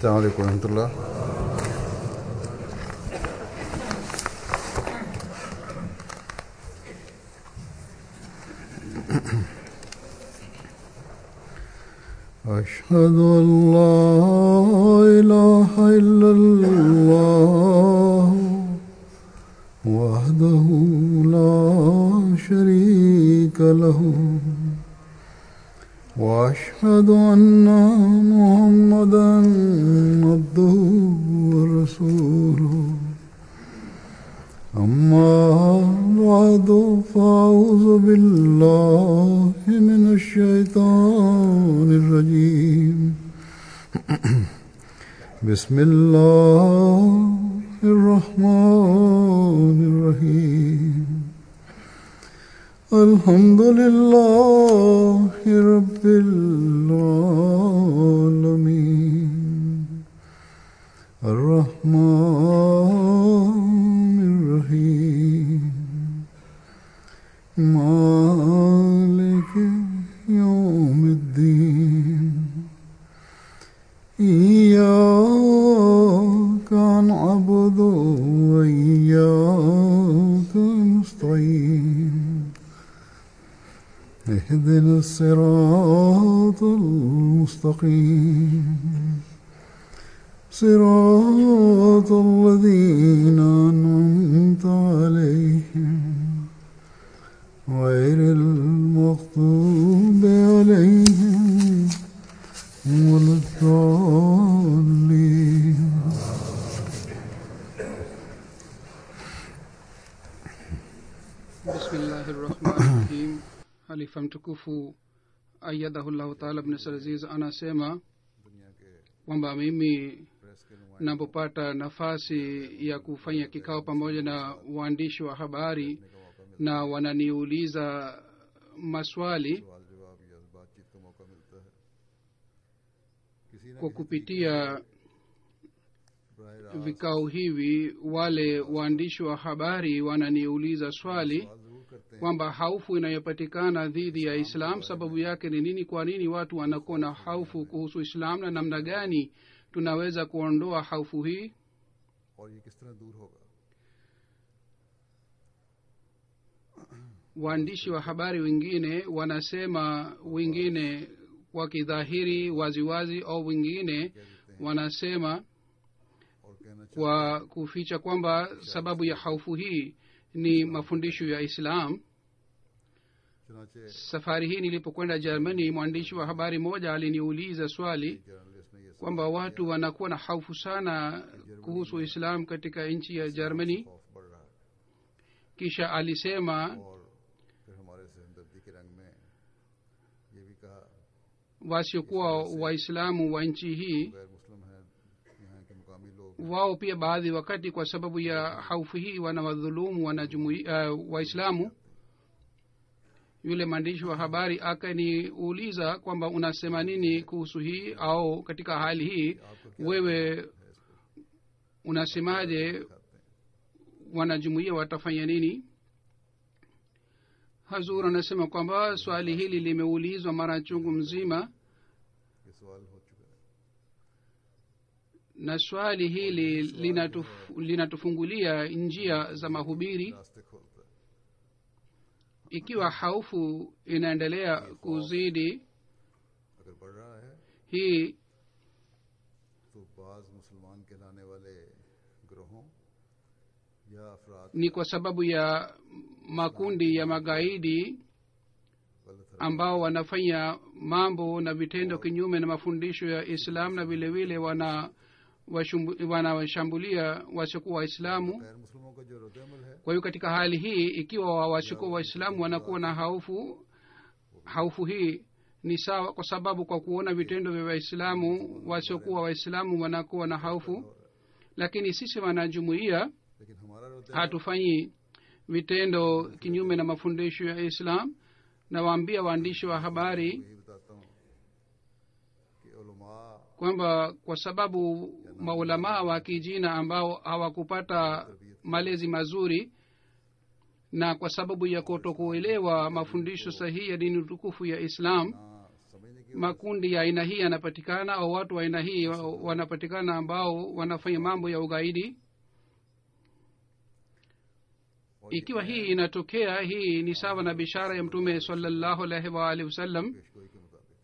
السلام عليكم ورحمة الله أشهد أن لا إله إلا الله وحده لا شريك له وأشهد أن محمدا عبده ورسوله أما بعد فأعوذ بالله من الشيطان الرجيم بسم الله الرحمن الرحيم الحمد لله رب العالمين الرحمن الرحيم مالك يوم الدين إياك نعبد وإياك نستعين اهدنا الصراط المستقيم صراط الذين أنعمت عليهم غير المغضوب عليهم ولا الضالين bismillahi rahmani rahim halifa mtukufu ayadahullahu taala bnasalaziz anasema kwamba mimi napopata nafasi ya kufanya kikao pamoja na waandishi wa habari na wananiuliza maswali kwa kupitia vikao hivi wale waandishi wa habari wananiuliza swali kwamba haufu inayopatikana dhidi ya islam sababu yake ni nini kwa nini watu wanakuwa na haufu kuhusu islam na namna gani tunaweza kuondoa haufu hii और ये किस तरह दूर होगा waandishi wa habari wengine wanasema wengine wakidhahiri waziwazi au wengine wanasema और कहना kwa kuficha kwamba sababu ya haufu hii ni mafundisho ya islam चुनाचे safari hii nilipokwenda germany mwandishi wa habari moja aliniuliza swali journalist ने ये kwamba watu wanakuwa na haufu sana kuhusu islam katika nchi ya germany खौफ बढ़ रहा है kisha alisema और फिर हमारे से हमदर्दी के रंग में ये भी कहा wasiokuwa waislamu wa nchi hii गैर मुस्लिम है यहाँ के मुकामी लोग wao pia baadhi wakati kwa sababu ya haufu hii wanawadhulumu wanajumui uh, waislamu yule mwandishi wa habari akaniuliza kwamba unasema nini kuhusu hii au katika hali hii wewe unasemaje wanajumuia watafanya nini hazur anasema kwamba swali hili limeulizwa mara chungu mzima ये सवाल हो चुका है na swali hili linatuf, linatufungulia njia za mahubiri रास्ते खोलता है ikiwa haufu inaendelea kuzidi अगर बढ़ रहा है hii तो बाज मुसलमान कहलाने वाले ग्रोहों या अफराद ni kwa sababu ya makundi ya magaidi गलत हरकत ambao wanafanya mambo na vitendo kinyume na mafundisho ya islam na vile vile wana washumbu- wanawashambulia wasiokuwa waislamu गैर मुस्लिमों का जो रद्दमल है kwa hiyo katika hali hii ikiwa wasiokuwa waislamu wanakuwa na haufu haufu hii ni sawa kwa sababu kwa kuona vitendo vya waislamu wasiokuwa waislamu wanakuwa na haufu lakini sisi wanajumuia लेकिन हमारा रद्द hatufanyi vitendo kinyume na mafundisho ya islam nawaambia waandishi wa habari यही बताता हूँ कि उलमा kwamba kwa sababu maulamaa wa kijina ambao hawakupata malezi mazuri na kwa sababu ya kutokuelewa mafundisho sahihi ya dini tukufu ya islam ना समझने की makundi ya aina hii yanapatikana au watu wa aina hii wa- wanapatikana ambao wanafanya mambo ya ugaidi ikiwa hii inatokea hii ni sawa na bishara ya mtume salallahu alaihi waalihi wasallam पेशगोई के मुताबिक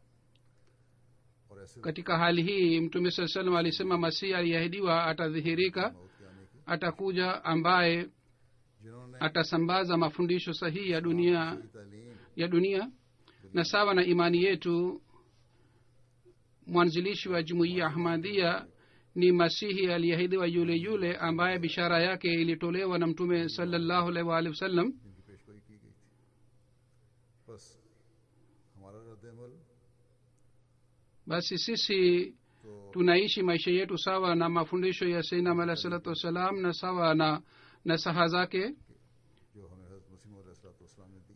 और ऐसे katika hali hii mtume saa salam alisema masihi aliyeahidiwa atadhihirika मौत के आने की atakuja ambaye जिन्होंने atasambaza mafundisho sahihi ya dunia की तालीम ya dunia na sawa na imani yetu mwanzilishi wa jumuiya ahmadhia ni masihi aliyeahidiwa yule yule ambaye bishara yake ilitolewa na mtume salallahu alaihi waalihi wasallam जिनकी पेशगोई की गई थी बस हमारा रद्दमल basi sisi तो tunaishi maisha yetu sawa na mafundisho ya seinam alahi salatu wassalam na sawa na na saha zake जो हमें हजरत मसीम ने दी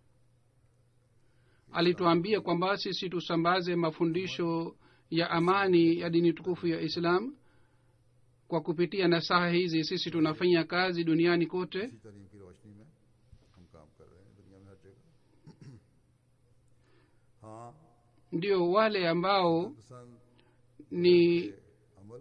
alituambia kwamba sisi tusambaze mafundisho ya amani ya dini tukufu ya islam kwa kupitia nasaha hizi sisi tunafanya kazi duniani kote इसी तालीम की रोशनी में हम काम कर रहे हैं दुनिया में हर जगह हाँ ndio wale ambao पसंद ni अमल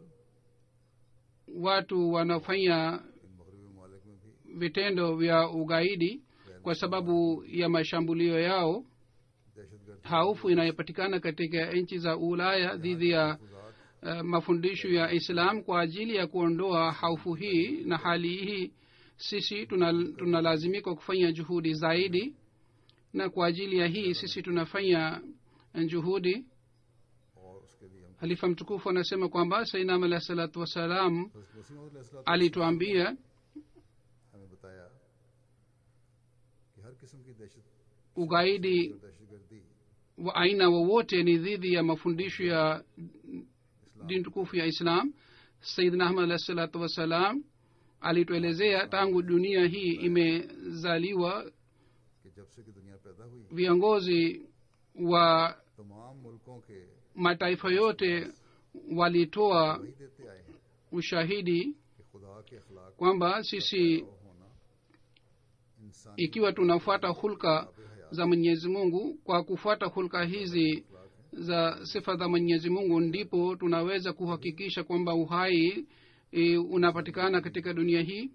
watu wanaofanya इन मगरबी ममालिक में भी vitendo vya ugaidi kwa sababu ya mashambulio yao दहशतगर्द haufu inayopatikana katika nchi za ulaya dhidi ya गुजात uh, mafundisho ya islam kwa ajili ya kuondoa haufu hii na hali hii sisi tunalazimika tuna tunalazimika kufanya juhudi zaidi na kwa ajili ya hii sisi tunafanya juhudi और उसके लिए हम halifa mtukufu anasema kwamba sainam alahi salatu wassalam हजरत मसीम अलैहिस्सलाम alituambia हमें बताया कि हर किस्म की दहशत ugaidi और दहशतगर्दी wa aina wowote ni dhidi ya mafundisho ya dini tukufu ya islam sayidna ahmad alahi salatu wassalam alituelezea tangu dunia hii imezaliwa कि जब से कि दुनिया पैदा हुई viongozi wa तमाम मुल्कों के mataifa yote walitoa वही देते आए हैं ushahidi कि खुदा के अखलाक kwamba sisi का होना इंसान ikiwa tunafuata hulka za mwenyezi mungu kwa kufuata hulka hizi za sifa za mwenyezi mungu ndipo tunaweza kuhakikisha kwamba uhai e, unapatikana katika dunia hii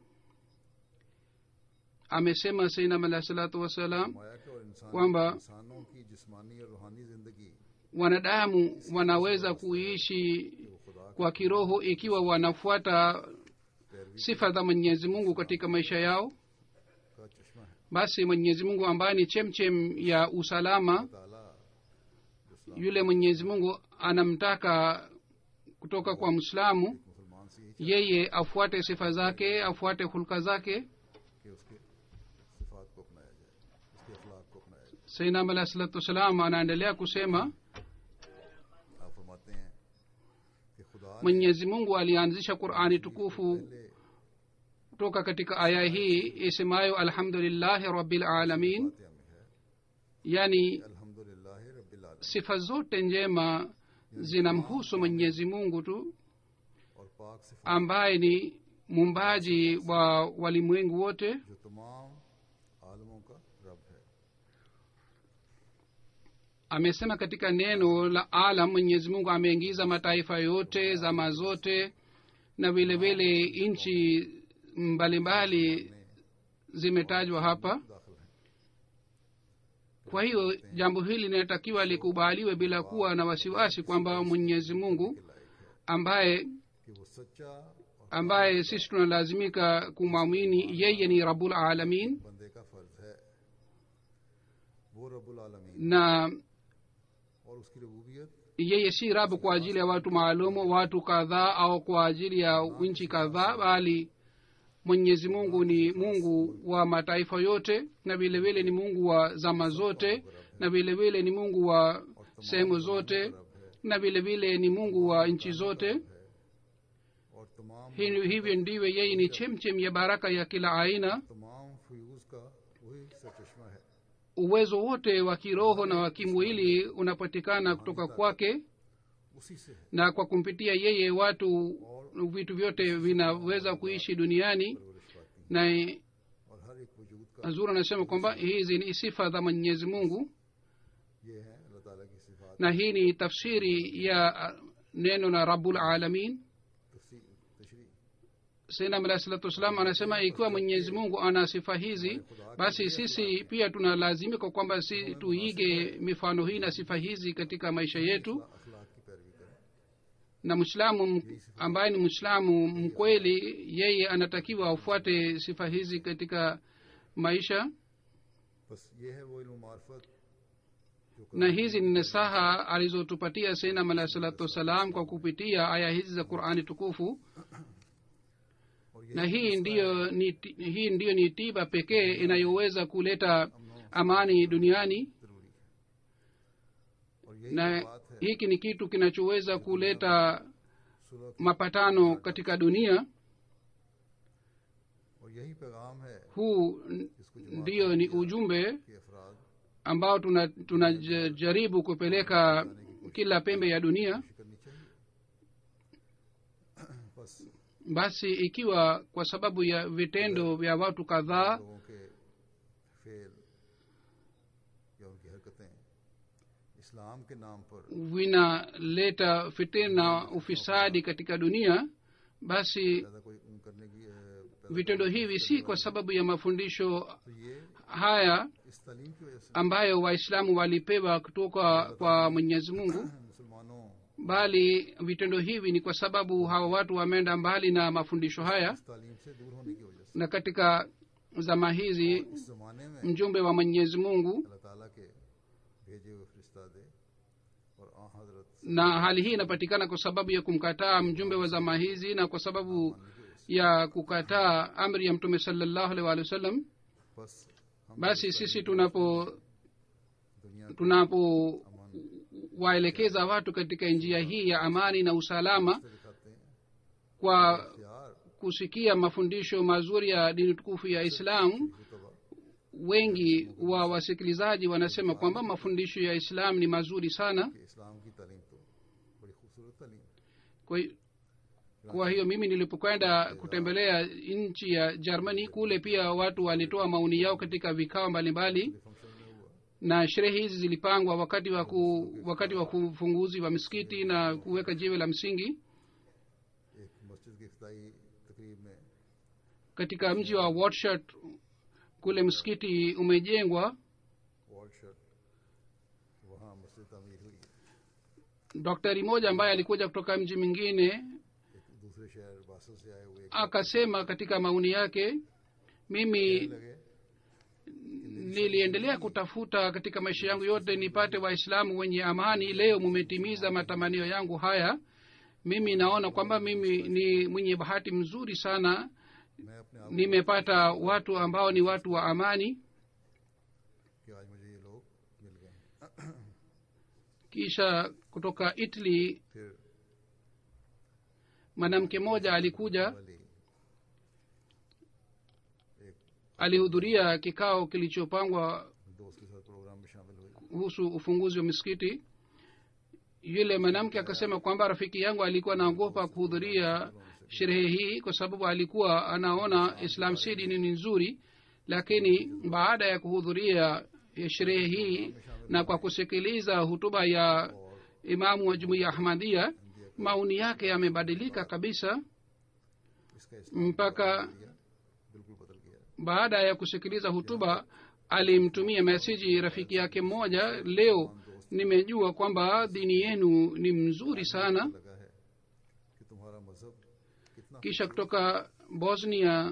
amesema sainam alahi salatu wassalam माया के और इंसान kwamba इंसानों की जिस्मानी और रूहानी जिंदगी wanadamu wanaweza kuishi वो खुदा kwa kiroho ikiwa wanafuata sifa za mwenyezi mungu katika maisha yao का चश्मा है basi mwenyezi mungu ambaye ni chemchem ya usalama ताला जो yule mwenyezi mungu anamtaka kutoka kwa mwislamu मुसलमान से यही yeye afuate sifa zake afuate hulka zake कि उसके सिफात को अपनाया जाए उसके अखलाक को अपनाया जाए sainam alahi salatu wassalam anaendelea kusema आप फरमाते हैं कि खुदा ने mwenyezi mungu alianzisha qurani tukufu पहले kutoka katika aya hii isemayo alhamdulillahi rabbil alamin फातिहा में है yani अल्हम्दुलिल्लाह रब्बिल आलमीन sifa zote njema zinamhusu mwenyezi mungu tu और पाक सिफात ambaye ni muumbaji wa walimwengu wote जो तमाम आलमों का रब है amesema katika neno la alam mwenyezi mungu ameingiza mataifa yote zama zote na vile vile nchi mbalimbali zimetajwa hapa दाखिल है kwa hiyo jambo hili linatakiwa likubaliwe bila kuwa na wasiwasi kwamba mwenyezi mungu ambaye कि वो सच्चा और ambaye sisi tunalazimika kumwamini yeye ni rabul alamin बंदे का फर्ज है वो रब्बुल आलमीन na और उसकी रबूबियत yeye si rabu kwa ajili ya watu maalumu watu kadhaa au kwa ajili ya nchi kadhaa bali mwenyezi mungu ni mungu wa mataifa yote na vile vile ni mungu wa zama zote na vile vile ni mungu wa sehemu zote na vile vile ni mungu wa nchi zote और तमाम Hi- hivyo ndivyo yeye ni chemchem ya baraka ya kila aina तमाम फ्यूज का वही सरचश्मा है uwezo wote wa kiroho na wa kimwili unapatikana kutoka kwake उसी से है na kwa kumpitia yeye watu vitu vyote vinaweza kuishi duniani परवरिश पाती na है और हर एक वजूद का hazur anasema kwamba hizi ni sifa za mwenyezi mungu ये है अल्लाह ताला की सिफात na hii ni tafsiri ya uh, neno la rabul alamin तफसी- तशरीह sainam alahi salatu wassalam anasema ikiwa mwenyezi mungu ana sifa hizi basi sisi pia tunalazimika kwamba si tuige mifano hii na sifa hizi katika maisha yetu अखलाक की पैरवी करें na mwislamu m- ambaye ni mwislamu mkweli yeye anatakiwa afuate sifa hizi katika maisha बस ये है वो इल्म मार्फत जो na hizi ni nasaha alizotupatia sainam alahi salatu wassalam kwa kupitia aya hizi za qurani tukufu और ये na hii ndiyo ni, ti- hii ndiyo ni tiba pekee inayoweza kuleta amani duniani जरूरी है और यही na तो बात है hiki ni kitu kinachoweza kuleta सुलह की mapatano katika dunia और यही पैगाम है huu n- ndiyo ni ujumbe कि अफराद ambao tunajaribu tuna j- jaribu kupeleka kila pembe ya dunia कोशिश करनी चाहिए बस basi ikiwa kwa sababu ya vitendo vya watu kadhaa लोगों के फेल या उनकी हरकतें इस्लाम के नाम पर vinaleta fitina na ufisadi katika dunia basi ज्यादा कोई उन करने की अ, पैदा vitendo hivi si kwa sababu ya mafundisho तो ये haya इस तालीम की वजह से ambayo waislamu walipewa kutoka kwa mwenyezi mungu मुसलमानों bali vitendo hivi ni kwa sababu hawa watu wameenda mbali na mafundisho haya इस तालीम से दूर होने की वजह से na katika zama hizi इस जमाने में mjumbe wa mwenyezi mungu अल्लाह ताला के भेजे हुए फरिश्ता दे और आ हजरत na hali hii inapatikana kwa sababu ya kumkataa mjumbe wa zama hizi na kwa sababu ya kukataa amri ya mtume salallahu alaihi waalihi wasallam बस हम basi sisi tunapo दुनिया tunapo waelekeza watu katika njia hii ya amani na usalama से दिखाते हैं kwa यार kusikia mafundisho mazuri ya dini tukufu ya islamu रुतबा wengi wa wasikilizaji wanasema kwamba mafundisho ya islam ni mazuri sana कि इस्लाम की तालीम तो बड़ी खूबसूरत तालीम है kwa, kwa hiyo mimi nilipokwenda kutembelea nchi ya germany kule pia watu walitoa maoni yao katika vikao mbalimbali function में हुआ na sherehe hizi zilipangwa wakati wa ku, wakati wa kufunguzi wa misikiti na kuweka jiwe la msingi एक मस्जिद की इफ्ताई तकरीब में katika mji wa watshut kule msikiti umejengwa वॉर्ड शर्ट वहाँ मस्जिद तमीर हुई daktari mmoja ambaye alikuja kutoka mji mwingine एक दूसरे शहर बासल से आए हुए एक akasema katika maoni yake mimi लगे niliendelea kutafuta katika maisha yangu yote nipate waislamu wenye amani leo mumetimiza matamanio yangu haya mimi naona kwamba mimi ni mwenye bahati mzuri sana मैं अपने आप nimepata watu ambao ni watu wa amani कि आज मुझे ये लोग मिल गए हैं kisha kutoka italy फिर mwanamke mmoja alikuja वाली एक alihudhuria kikao kilichopangwa दोस्त के साथ प्रोग्राम में शामिल हुई kuhusu ufunguzi wa misikiti yule mwanamke akasema kwamba rafiki yangu alikuwa anaogopa kuhudhuria sherehe hii kwa sababu alikuwa anaona islam si dini ni nzuri lakini baada ya kuhudhuria ya sherehe hii na kwa kusikiliza hutuba ya imamu wa jumuiya ahmadia maoni yake yamebadilika kabisa इसका इस्लाम mpaka गया बिल्कुल बदल गया baada ya kusikiliza hutuba alimtumia meseji rafiki yake mmoja leo nimejua kwamba dini yenu ni mzuri sana लगा है कि तुम्हारा मजहब कितना kisha kutoka bosnia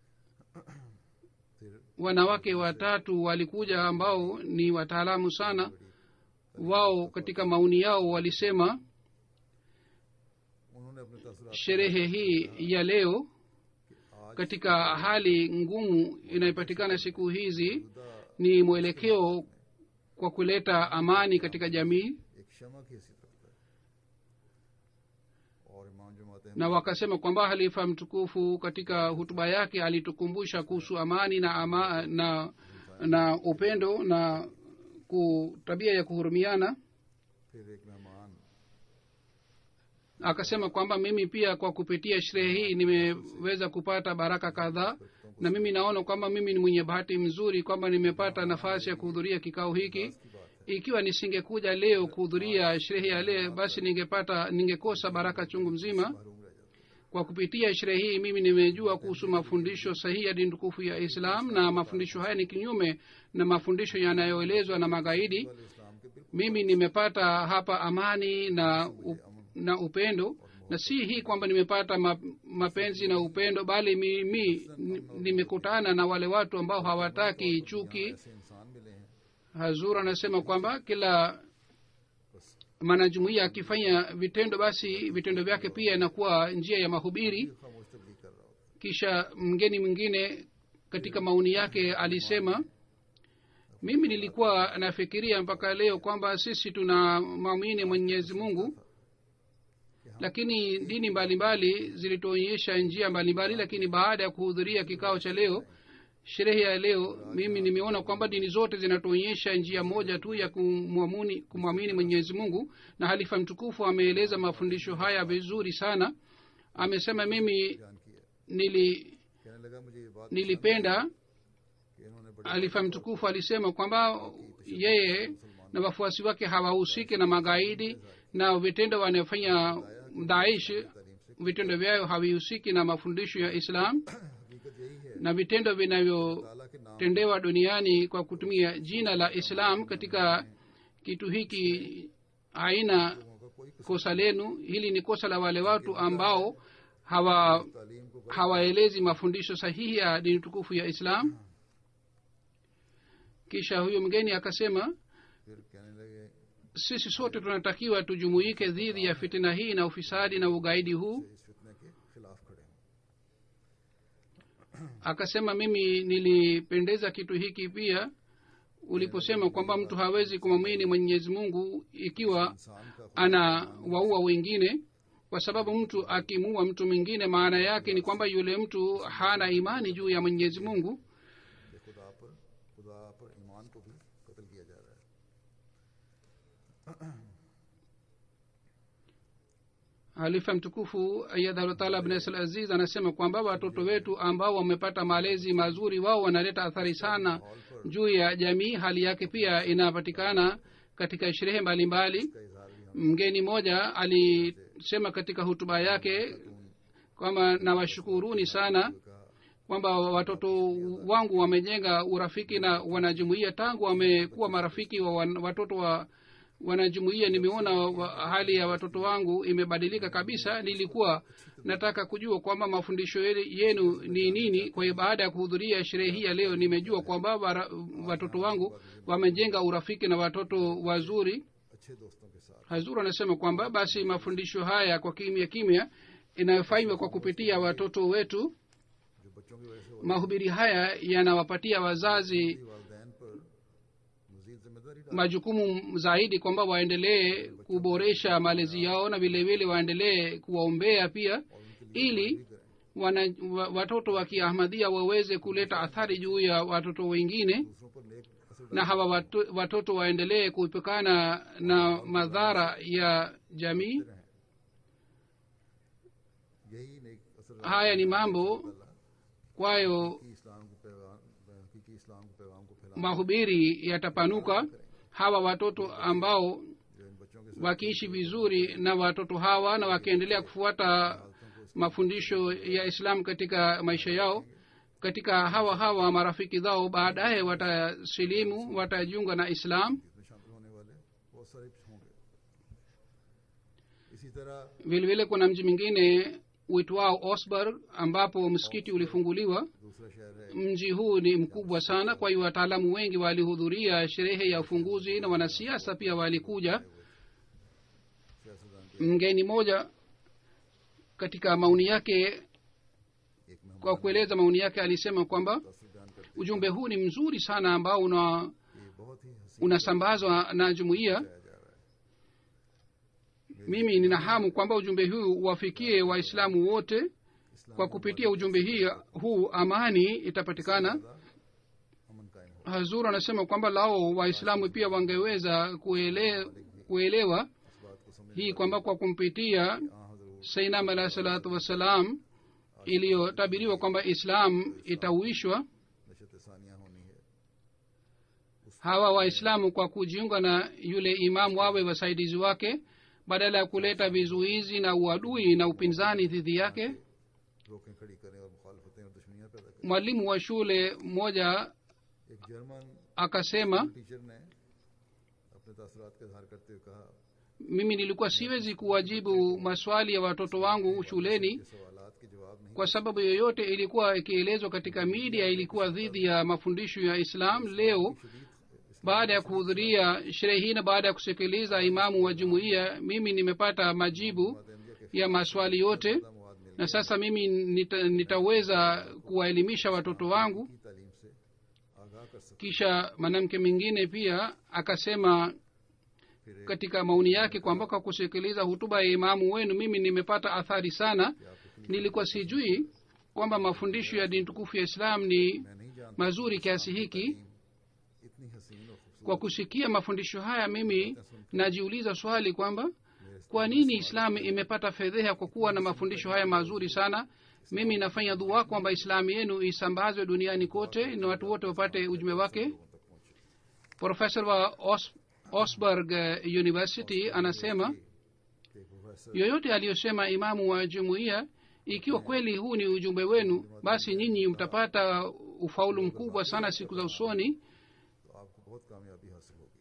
फिर wanawake watatu walikuja ambao ni wataalamu sana wao katika maoni yao walisema उन्होंने अपने तसरा sherehe hii ya leo katika hali ngumu inayopatikana siku hizi ni mwelekeo kwa kuleta amani katika jamii एक क्षमा की हैसियत रखता है और इमाम जमात na wakasema kwamba halifa mtukufu katika hutuba yake alitukumbusha kuhusu amani na, ama, na na upendo na ku, tabia ya kuhurumiana फिर एक मेहमान akasema kwamba mimi pia kwa kupitia sherehe hii nimeweza kupata baraka kadhaa na mimi naona kwamba mimi ni mwenye bahati mzuri kwamba nimepata nafasi ya kuhudhuria kikao hiki ikiwa nisingekuja leo kuhudhuria sherehe ya leo basi ningepata ningekosa baraka chungu mzima महरूम रह जाते kwa kupitia sherehe hii mimi nimejua kuhusu mafundisho sahihi ya dini tukufu ya islam na mafundisho haya ni kinyume na mafundisho yanayoelezwa na magaidi वाले इस्लाम के बिल्कुल mimi nimepata hapa amani na u, na upendo na si hii kwamba nimepata ma, mapenzi na upendo bali mimi ni- nimekutana na wale watu ambao hawataki chuki ऐसे इंसान मिले हैं hazur anasema kwamba kila mwanajumuia akifanya vitendo basi vitendo vyake pia inakuwa njia ya mahubiri खामोश तबलीग कर रहा होता kisha mgeni mwingine katika maoni yake alisema mimi nilikuwa nafikiria mpaka leo kwamba sisi tuna mwamini mwenyezi mungu lakini dini mbalimbali zilituonyesha njia mbalimbali lakini baada ya kuhudhuria kikao cha leo sherehe ya leo mimi nimeona kwamba dini zote zinatuonyesha njia moja tu ya kumwamuni- kumwamini mwenyezi mungu na halifa mtukufu ameeleza mafundisho haya vizuri sana amesema mimi बयान किया nili कहने लगा मुझे ये बात nilipenda कि इन्होंने बड़े alifa mtukufu alisema kwamba yeye na wafuasi wake hawahusiki na magaidi na vitendo wanayofanya daish vitendo vyayo havihusiki na mafundisho ya islam हकीकत यही है na vitendo vinavyotendewa ताला के नाम duniani kwa kutumia jina la islam katika kitu hiki haina का कोई kosa lenu hili ni kosa la wale watu ambao hawa तालीम को hawaelezi mafundisho sahihi ya dini tukufu ya islam kisha huyo mgeni akasema फिर कहने लगे sisi sote tunatakiwa tujumuike dhidi ya fitina hii na ufisadi na ugaidi huu इस फितने के खिलाफ खड़े हों akasema mimi nilipendeza kitu hiki pia uliposema kwamba mtu hawezi kumwamini mwenyezi mungu ikiwa इंसान का ana waua wengine kwa sababu mtu akimuua mtu mwingine maana yake ni kwamba yule mtu hana imani juu ya mwenyezi mungu कि खुदा पर खुदा पर ईमान को भी कत्ल किया जा रहा है halifa mtukufu ayadhalutaala bnesl aziz anasema kwamba watoto wetu ambao wamepata malezi mazuri wao wanaleta athari sana juu ya jamii hali yake pia inapatikana katika sherehe mbalimbali का इजहार भी हम mgeni mmoja alisema katika hutuba yake kwamba nawashukuruni sana कहा kwamba watoto wangu wamejenga urafiki na wanajumuia tangu wamekuwa marafiki wa wan- watoto wa wanajumuia nimeona wa, hali ya watoto wangu imebadilika kabisa nilikuwa nataka kujua kwamba mafundisho ye- yenu ni nini kwa hiyo baada ya kuhudhuria sherehe hii ya leo nimejua kwamba wara- watoto wangu wamejenga urafiki na watoto wazuri अच्छे दोस्तों के साथ hazur anasema kwamba basi mafundisho haya kwa kimya kimya inayofanywa kwa kupitia watoto wetu जो बच्चों की वजह से हो mahubiri haya yanawapatia wazazi रही वालदेन पर मजीद जिम्मेदारी डाल majukumu zaidi kwamba waendelee kuboresha malezi yao na vile vile waendelee kuwaombea pia ili wana, wa, watoto wa kiahmadhia waweze kuleta athari juu ya watoto wengine दूसरों पर नेक असर na hawa watu, watoto waendelee kuepukana na madhara ya jamii डालते रहें यही नेक असर haya ni mambo kwayo की इस्लाम को पैगाम हकीकी इस्लाम को पैगाम को फैलाना mahubiri yatapanuka hawa watoto ambao जो इन बच्चों के wakiishi vizuri na watoto hawa na wakiendelea kufuata mafundisho ya islam katika maisha yao katika hawa hawa marafiki zao baadaye watasilimu watajiunga na islam इसमें शामिल होने वाले बहुत सारे होंगे इसी तरह vile vile kuna mji mwingine uitwao osburg ambapo msikiti ulifunguliwa दूसरा शहर है mji huu ni mkubwa sana kwa hiyo wataalamu wengi walihudhuria sherehe ya ufunguzi na wanasiasa pia walikuja सियासतदान के mgeni moja katika maoni yake एक मेहमान kwa kueleza maoni yake alisema kwamba तस्वीर बयान करते ujumbe huu ni mzuri sana ambao una हैं कि ये बहुत ही हसीन unasambazwa na jumuiya पाया जा रहा है mimi nina hamu kwamba ujumbe huu uwafikie waislamu wote kwa kupitia ujumbe hii huu amani itapatikana अमन कायम हो hazur anasema kwamba lao waislamu pia wangeweza kuele, kuelewa इस बात को समझ hii kwamba kwa kumpitia हाँ हजरूर sainam alahi salatu wassalam iliyotabiriwa kwamba islam itauishwa नशत सानिया होनी है उस hawa waislamu kwa kujiunga na yule imamu wawe wasaidizi wake badala ya kuleta vizuizi na uadui na upinzani dhidi yake रोकें खड़ी करें और मुखालफतें और दुश्मनियां पैदा करें mwalimu wa shule mmoja एक जर्मन akasema टीचर ने अपने तासरात का इजहार करते हुए कहा mimi nilikuwa siwezi kuwajibu maswali ya watoto wangu shuleni कि सवालात के जवाब नहीं kwa sababu yoyote ilikuwa ikielezwa katika media ilikuwa dhidi ya mafundisho ya islam leo baada ya kuhudhuria sherehe hii na baada ya kusikiliza imamu wa jumuiya mimi nimepata majibu ya maswali yote मवाद मिल na sasa mimi nita, nitaweza kuwaelimisha watoto wangu की तालीम से आगाह कर सकते kisha mwanamke mwingine pia akasema katika maoni yake kwamba kwa kusikiliza hutuba ya imamu wenu mimi nimepata athari sana nilikuwa sijui kwamba mafundisho ya dini tukufu ya islam ni मैं नहीं जानता mazuri kiasi hiki इतनी हसीन और खूबसूरत kwa kusikia mafundisho haya mimi najiuliza swali kwamba kwa nini islamu imepata fedheha kwa kuwa na mafundisho haya mazuri sana mimi nafanya dua kwamba islamu yenu isambazwe duniani kote na watu wote wapate ujumbe wake profesa wa Os, osburg eh, university anasema कि professor yoyote aliyosema imamu wa jumuiya ikiwa kweli huu ni ujumbe wenu basi nyinyi mtapata ufaulu mkubwa sana siku za usoni तो आपको बहुत कामयाबी हासिल होगी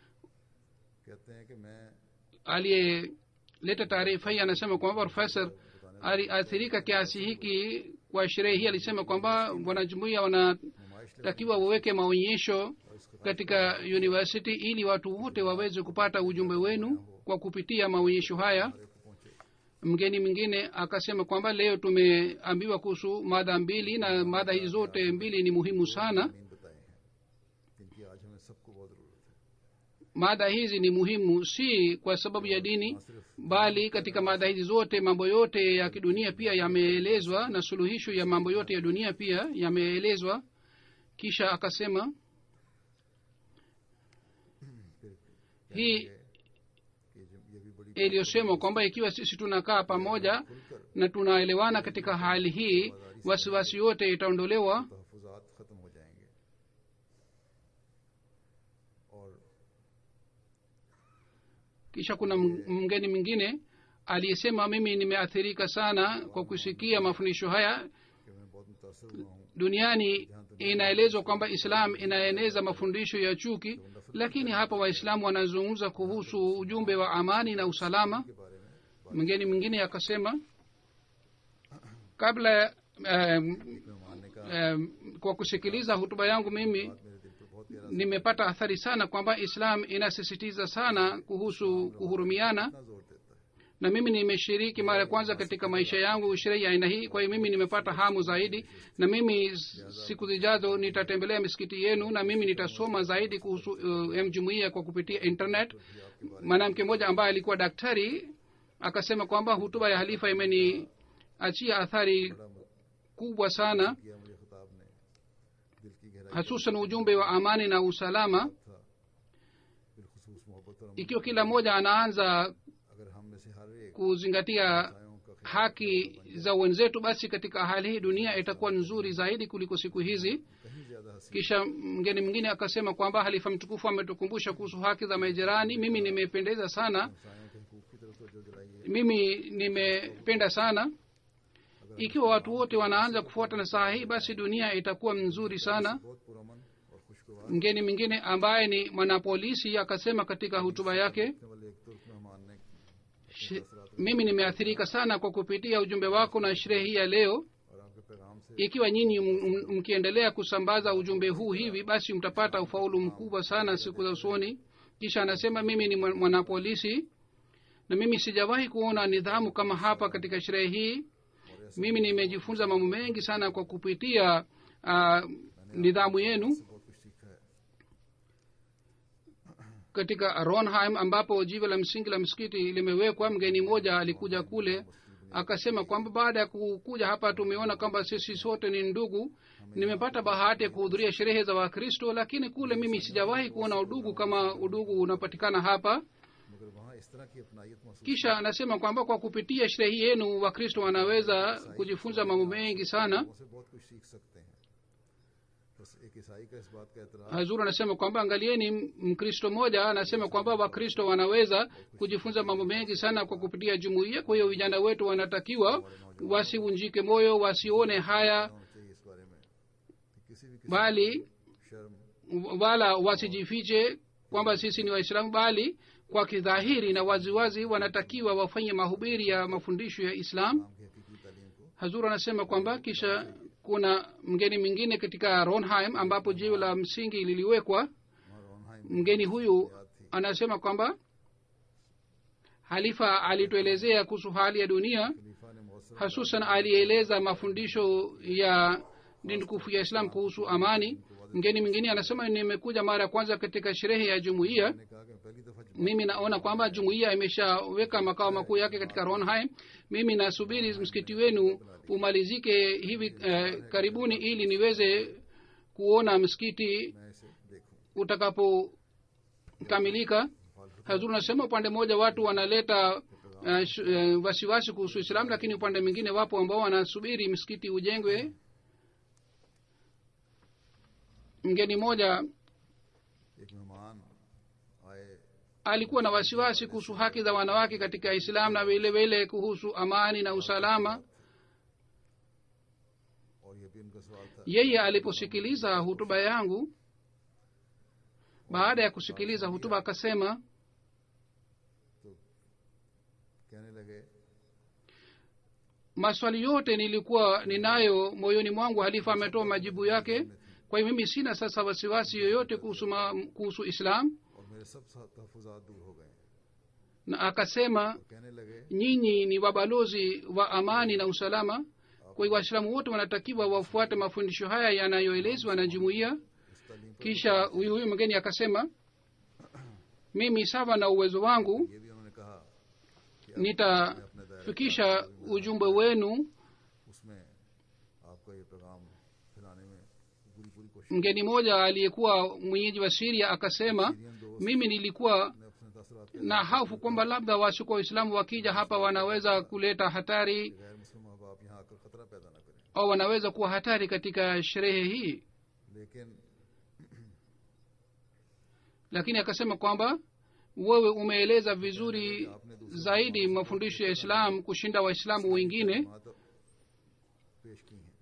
कहते हैं कि मैं aliyeleta taarifa hii anasema kwamba profesa aliathirika kiasi hiki kwa sherehe hii alisema kwamba wanajumuia wanatakiwa waweke maonyesho katika university ili watu wote waweze kupata ujumbe wenu kwa kupitia maonyesho haya mgeni mwingine akasema kwamba leo tumeambiwa kuhusu mada mbili na mada hizi zote mbili ni muhimu sana मीन बताए हैं जिनकी आज हमें सबको बहुत ज़रूरत है mada hizi ni muhimu si kwa sababu ya dini bali katika mada hizi zote mambo yote ya kidunia pia yameelezwa na suluhisho ya mambo yote ya dunia pia yameelezwa kisha akasema hii कि जब ये भी बड़ी iliyosemwa kwamba ikiwa sisi tunakaa pamoja na tunaelewana katika hali hii wasiwasi yote itaondolewa तहफुजात ख़त्म हो जाएंगे और kisha kuna m- mgeni mwingine aliyesema mimi nimeathirika sana kwa kusikia mafundisho haya कि मैं बहुत मुतासर हुआ हूँ duniani inaelezwa kwamba islam inaeneza mafundisho ya chuki lakini hapa waislamu wanazungumza kuhusu ujumbe wa amani na usalama के बारे में mgeni mwingine akasema kabla um, मानने का um, kwa kusikiliza hutuba yangu mimi मेरे दिल पर बहुत गहरा nimepata athari sana kwamba islam inasisitiza sana kuhusu kuhurumiana इतना जोर देता है na mimi nimeshiriki mara ya kwanza katika maisha yangu sherehe ya aina hii kwa hiyo mimi nimepata hamu zaidi na mimi s- siku zijazo nitatembelea misikiti yenu na mimi nitasoma zaidi kuhusu uh, mjumuia kwa kupitia internet mwanamke mmoja ambaye alikuwa daktari akasema kwamba hutuba ya halifa imeniachia athari kubwa sana किया मुझे खिताब ने दिल की गहराई hasusan ujumbe wa amani na usalama था बिलखसूस मोहब्बत और ikiwa kila mmoja anaanza अगर हम में से हर एक kuzingatia आयों का haki za wenzetu basi katika hali hii dunia itakuwa nzuri zaidi kuliko siku hizi कहीं ज्यादा हसी kisha mgeni mwingine akasema kwamba halifa mtukufu ametukumbusha kuhusu haki za majirani mimi nimependeza sana इंसानों के हकूक की तरफ तवज्जो दिलाई है mimi nimependa sana ikiwa watu wote wanaanza kufuata nasaha hii basi dunia itakuwa nzuri sana बहुत पुरमन और खुशगवार mgeni mwingine ambaye ni mwanapolisi akasema katika hutuba yake होने वाले एक तुर्क मेहमान ने "Sh- mimi nimeathirika sana kwa kupitia ujumbe wako na sherehe hii ya leo और आपके पैगाम से ikiwa nyinyi m- m- mkiendelea kusambaza ujumbe huu hivi basi mtapata ufaulu mkubwa sana siku za usoni kisha anasema mimi ni mwa- mwanapolisi na mimi sijawahi kuona nidhamu kama hapa katika sherehe hii mimi nimejifunza mambo mengi sana kwa kupitia uh, nidhamu yenu बहुत कुछ सीखा है katika ronheim ambapo jiwe la msingi la msikiti limewekwa mgeni mmoja alikuja kule akasema kwamba baada ya kukuja hapa tumeona kwamba sisi sote ni ndugu nimepata bahati ya kuhudhuria sherehe za wakristo lakini kule mimi sijawahi kuona udugu kama udugu unapatikana hapa मगर वहाँ इस तरह की अपनाइत महसूस kisha anasema kwamba kwa kupitia sherehe hii yenu wakristo wanaweza kujifunza mambo mengi sana से बहुत कुछ सीख सकते हैं बस एक ईसाई का इस बात का एतराज hazur anasema kwamba angalieni m- mkristo mmoja anasema kwamba wakristo wanaweza kujifunza mambo mengi sana kwa kupitia jumuiya kwa hiyo vijana wetu wanatakiwa wasivunjike moyo wasione haya होना चाहिए इस बारे में कि किसी भी किसी bali शर्म wala wasijifiche kwamba sisi ni waislamu bali kwa kidhahiri na waziwazi wanatakiwa wafanye mahubiri ya mafundisho ya islam नाम की हकीकी तालीम को hazur anasema kwamba kisha kuna mgeni mwingine katika ronheim ambapo jiwe la msingi liliwekwa वहाँ रोनहाइम mgeni huyu anasema kwamba halifa alituelezea kuhusu hali ya dunia खलीफा ने मौसम hasusan alieleza mafundisho ya dini tukufu ya islam kuhusu amani mgeni mwingine anasema nimekuja mara ya kwanza katika sherehe ya jumuiya ने कहा कि मैं पहली दफा mimi naona kwamba jumuiya imeshaweka makao makuu yake katika ronheim mimi nasubiri msikiti wenu umalizike hivi eh, karibuni ili niweze kuona msikiti मैं इसे देखूं utakapokamilika hazur nasema upande mmoja watu wanaleta uh, sh- uh, wasiwasi kuhusu islam lakini upande mwingine wapo ambao wanasubiri msikiti ujengwe mgeni mmoja एक मेहमान आए alikuwa na wasiwasi kuhusu haki za wanawake katika islam na vile vile kuhusu amani na usalama और ये भी उनका सवाल था yeye aliposikiliza hutuba yangu baada ya kusikiliza hutuba akasema कहने लगे maswali yote nilikuwa ninayo moyoni mwangu halifa ametoa majibu yake kwa hiyo mimi sina sasa wasiwasi yoyote kuhusu, ma, kuhusu islam और मेरे सब तहफुजात दूर हो गए na akasema कहने लगे nyinyi ni wabalozi wa amani na usalama kwa hiyo waislamu wote wanatakiwa wafuate mafundisho haya yanayoelezwa na jumuiya इस तालीम पर kisha huyu huyu mgeni akasema mimi sawa na uwezo wangu ये भी उन्होंने कहा nitafikisha ujumbe wenu उसमें आपका ये पैगाम फैलाने में पूरी पूरी कोशिश mgeni mmoja aliyekuwa mwenyeji wa siria akasema mimi nilikuwa ने अपने तसरात na hofu kwamba labda wasiko waislamu wakija hapa wanaweza kuleta hatari गैर मुस्लिम माँ बाप यहाँ आकर खतरा पैदा न करें au wanaweza kuwa hatari katika sherehe hii लेकिन lakini akasema kwamba wewe umeeleza vizuri zaidi mafundisho ya islam kushinda waislamu wengine वहाँ तो पेश की हैं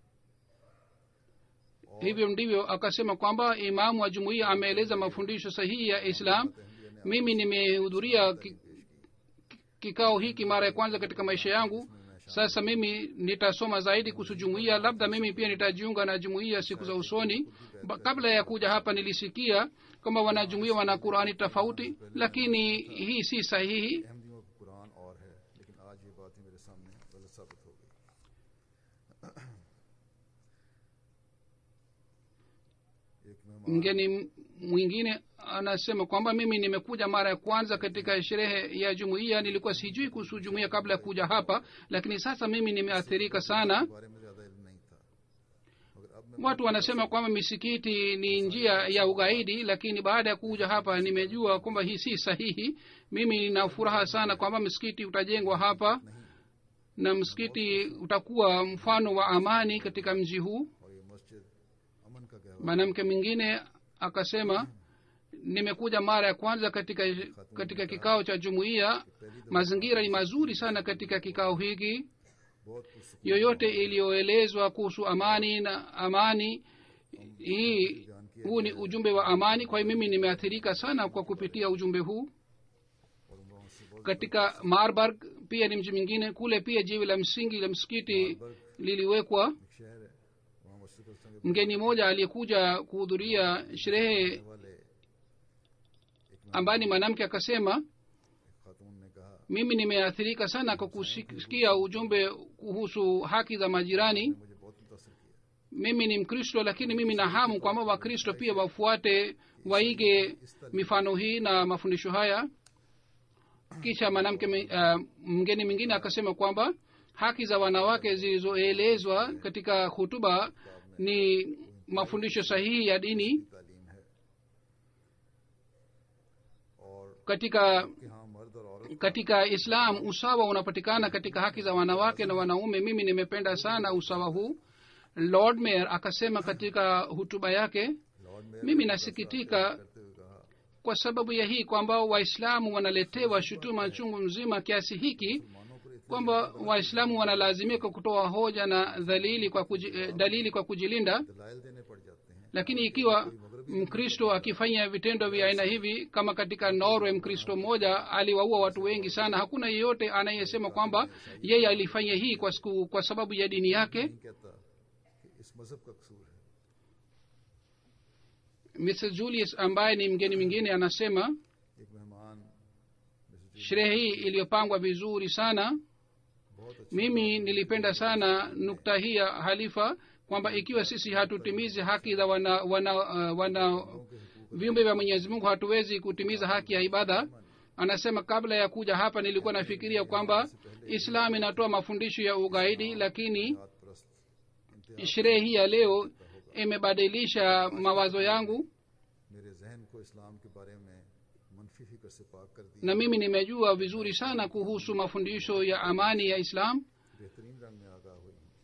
hivyo ndivyo akasema kwamba imamu wa jumuiya ameeleza mafundisho sahihi ya islam mimi nimehudhuria ki, kikao hiki mara ya kwanza katika maisha yangu sasa mimi nitasoma zaidi kuhusu jumuiya labda mimi pia nitajiunga na jumuiya siku za usoni ba, kabla ya kuja hapa nilisikia kwamba wanajumuiya wana qurani tofauti lakini hii si sahihi अहमदियों का कुरान और है लेकिन आज ये बात ही मेरे सामने गलत साबित हो गई एक मेहमान mgeni mwingine anasema kwamba mimi nimekuja mara ya kwanza katika sherehe ya jumuiya nilikuwa sijui kuhusu jumuiya kabla ya kuja hapa lakini sasa mimi nimeathirika sana के बारे में ज्यादा इल्म नहीं था मगर अब मैं watu wanasema kwamba misikiti ni njia ya ugaidi lakini baada ya kuja hapa nimejua kwamba hii si sahihi mimi nina furaha sana kwamba msikiti utajengwa hapa na msikiti utakuwa mfano wa amani katika mji huu और ये मस्जिद अमन का गहवा mwanamke mwingine akasema nimekuja mara ya kwanza katika katika kikao cha jumuiya mazingira ni mazuri sana katika kikao hiki बहुत पुरसकून yoyote iliyoelezwa kuhusu amani na amani hii huu ni ujumbe wa amani kwa hiyo mimi nimeathirika sana kwa kupitia ujumbe huu और वहाँ से बहुत katika marburg pia ni mji mwingine kule pia jiwe la msingi la msikiti liliwekwa एक शहर है वहाँ मस्जिद को संग mgeni mmoja aliyekuja kuhudhuria sherehe वाले ambaye ni mwanamke akasema एक खातून ने कहा mimi nimeathirika sana kwa kusikia ujumbe kuhusu haki za majirani मुझे बहुत मुतासर किया mimi ni mkristo lakini mimi na hamu kwamba wakristo pia wafuate waige mifano hii na mafundisho haya kisha mwanamke mi- uh, mgeni mwingine akasema kwamba haki za wanawake zilizoelezwa katika hutuba ni mafundisho sahihi ya dini तालीम है और katika कि हाँ मर्द और औरत katika islam usawa unapatikana katika haki za wanawake na wanaume mimi nimependa sana usawa huu lord mayor akasema katika hutuba yake lord mayor mimi nasikitika करते हुए कहा kwa sababu ya hii kwamba waislamu wanaletewa shutuma chungu mzima kiasi hiki मानों पर इतने kwamba waislamu wanalazimika kutoa hoja na dhalili kwa kuji, eh, dalili kwa kujilinda दलाइल देने पड़ जाते हैं lakini ikiwa mkristo akifanya vitendo vya aina hivi kama katika norway mkristo mmoja aliwaua watu wengi sana hakuna yeyote anayesema kwamba yeye alifanya hii kwa, siku, kwa sababu ya dini yake नहीं कहता कि इस मजहब का कसूर है mrs julius ambaye ni mgeni mwingine anasema एक मेहमान Mrs sherehe hii iliyopangwa vizuri sana बहुत अच्छी mimi nilipenda sana nukta hii ya halifa kwamba ikiwa sisi hatutimizi haki za wana, wana, uh, wana viumbe vya mwenyezi mungu hatuwezi kutimiza haki ya ibada anasema kabla ya kuja hapa nilikuwa nafikiria kwamba islam inatoa mafundisho ya ugaidi lakini हाथ प्रस्त sherehe hii ya leo imebadilisha mawazo yangu मेरे जहन को इस्लाम के बारे में मनफी फिक्र से पाक कर दिया na mimi nimejua vizuri sana kuhusu mafundisho ya amani ya islam बेहतरीन रंग में आगाह हुई हूँ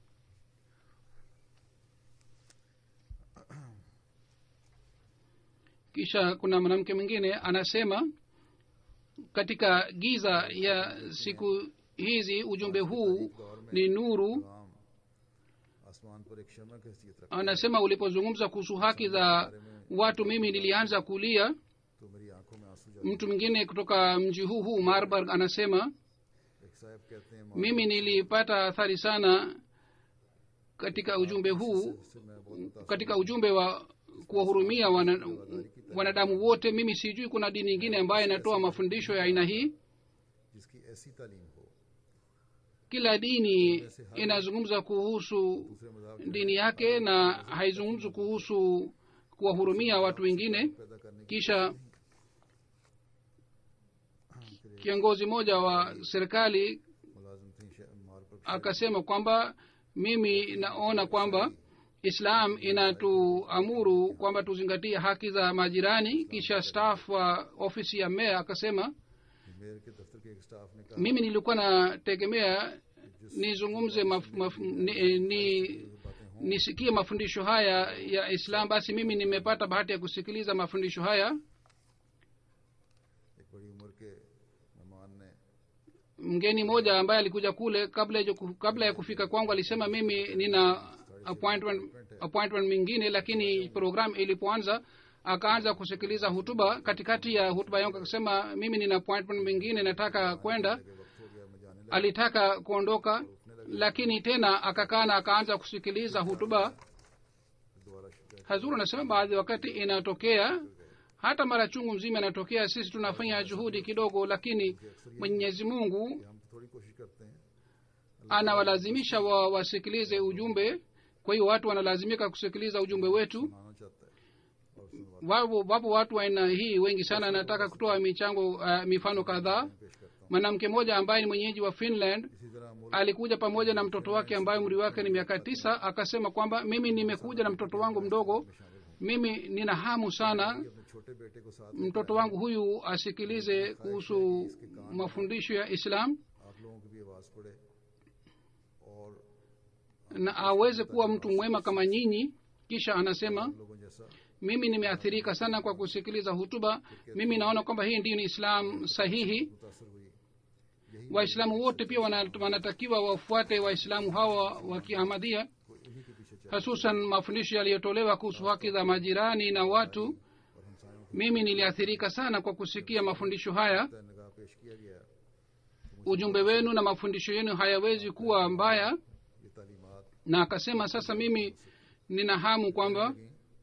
kisha kuna mwanamke mwingine anasema katika giza ya siku hizi ujumbe huu ni nuru कलाम आसमान पर एक शमा की हैसियत रखता anasema ulipozungumza kuhusu haki za watu mimi nilianza kulia तो मेरी आंखों में आंसू जाते mtu mwingine kutoka mji huu huu marburg anasema एक साहब कहते हैं mimi nilipata athari sana katika ujumbe huu से मैं बहुत मुतासिर katika ujumbe wa kuwahurumia wana, wanadamu wote mimi sijui kuna dini ingine ambayo inatoa mafundisho ya aina hii जिसकी ऐसी तालीम हो kila dini inazungumza kuhusu दूसरे मजाक dini yake na haizungumzi kuhusu kuwahurumia watu wengine पैदा करने की kisha kiongozi mmoja wa serikali मुलाजिम थी शे- मार पर akasema kwamba mimi naona kwamba islam inatuamuru kwamba tuzingatie haki za majirani kisha staff wa ofisi ya meya akasema mayor के दफ्तर के एक स्टाफ ने कहा mimi nilikuwa nategemea nizungumze maf, maf, ni, ni, nisikie mafundisho haya ya islam basi mimi nimepata bahati ya kusikiliza mafundisho haya एक बड़ी उम्र के मेहमान ने mgeni mmoja ambaye alikuja kule kabla ya, kabla ya kufika kwangu alisema mimi nina appointment, appointment mingine lakini program ilipoanza akaanza kusikiliza hutuba katikati ya hutuba yangu akasema mimi nina appointment mingine nataka kwenda कि वक्त हो गया मैं जाने लगा alitaka kuondoka lakini tena akakaa na akaanza kusikiliza hutuba दोबारा शुरू hazuru anasema baadhi wakati inatokea hata mara chungu mzima inatokea sisi tunafanya juhudi kidogo lakini mwenyezi mungu कि हम तो थोड़ी कोशिश करते हैं anawalazimisha wa, wasikilize ujumbe kwa hiyo watu wanalazimika kusikiliza ujumbe wetu मानना चाहता है और सुनवा wapo, wapo watu wa aina hii wengi sana nataka kutoa michango uh, mifano kadhaa पेश करता हूँ mwanamke mmoja ambaye ni mwenyeji wa finland इसी तरह मुल्क alikuja pamoja na mtoto wake ambaye umri wake ni miaka tisa akasema kwamba mimi nimekuja na mtoto wangu mdogo mimi nina hamu sana अपने छोटे बेटे को साथ mtoto wangu huyu asikilize kuhusu mafundisho ya islam आप लोगों की भी आवाज़ पड़े और na aweze kuwa mtu mwema kama nyinyi kisha anasema हम लोगों जैसा mimi nimeathirika sana kwa kusikiliza hutuba mimi naona kwamba hii ndiyo ni islam sahihi मुतासर हुई यही waislamu wote pia wana- wanatakiwa wafuate waislamu hawa wa kiahmadhia को इन्हीं के पीछे चल hususan mafundisho yaliyotolewa kuhusu haki za majirani na watu और हमसायों mimi niliathirika sana kwa kusikia mafundisho haya को निगाह पेश किया गया ujumbe wenu na mafundisho yenu hayawezi kuwa mbaya ये तालीमात na akasema sasa mimi nina hamu kwamba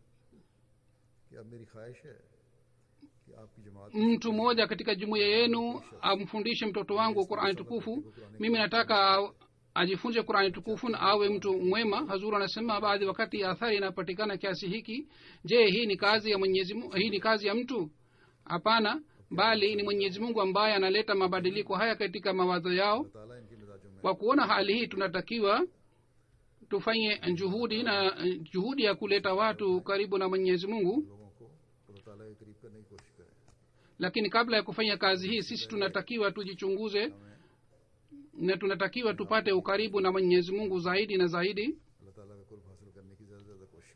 कि अब मेरी ख्वाहिश है कि आपकी जमात mtu mmoja katika jumuiya yenu amfundishe mtoto wangu qurani tukufu mimi nataka a- ajifunze qurani tukufu na awe mtu mwema hazuru anasema baadhi wakati athari inapatikana kiasi hiki je hii ni kazi ya mwenyezi mungu hii ni kazi ya mtu hapana bali ni mwenyezi mungu ambaye analeta mabadiliko haya katika mawazo yao अल्लाह ताला इनके मिजाजों में kwa kuona hali hii tunatakiwa tufanye juhudi na juhudi ya kuleta watu karibu na mwenyezi mungu लोगों को अल्लाह ताला के करीब करने की कोशिश करें lakini kabla ya kufanya kazi hii sisi tunatakiwa tujichunguze na tunatakiwa tupate ukaribu na mwenyezi mungu zaidi na zaidi अल्लाह ताला का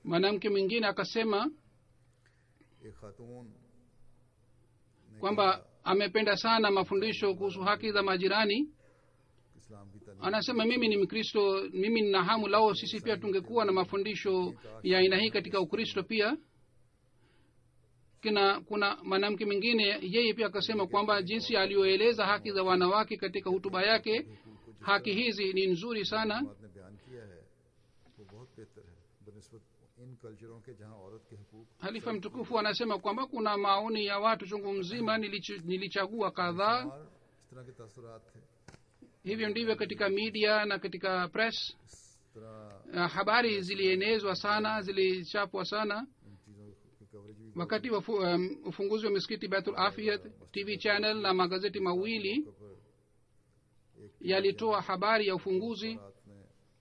mwanamke mwingine akasema एक खातून ने kwamba amependa sana mafundisho kuhusu haki za majirani इस्लाम की तालीम anasema mimi ni mkristo mimi nina hamu lao sisi pia tungekuwa na mafundisho ya aina hii katika ukristo pia kina kuna mwanamke mwingine yeye pia akasema kwamba jinsi aliyoeleza haki za wanawake katika hutuba yake haki hizi ni nzuri sana आपने बयान किया है वो बहुत बेहतर है बनस्बत इन कल्चरों के जहाँ औरत के हकूक halifa mtukufu anasema kwamba kuna maoni ya watu chungu mzima nilich, nilichagua kadhaa और इस तरह के तसरात थे hivyo ndivyo katika media na katika press इस तरह uh, habari zilienezwa sana zilichapwa sana इन चीज़ों की कवरेज भी wakati wa fu- um, ufunguzi wa misikiti baitul afiyat tv channel na magazeti mawili पर एक yalitoa habari ya ufunguzi रात ने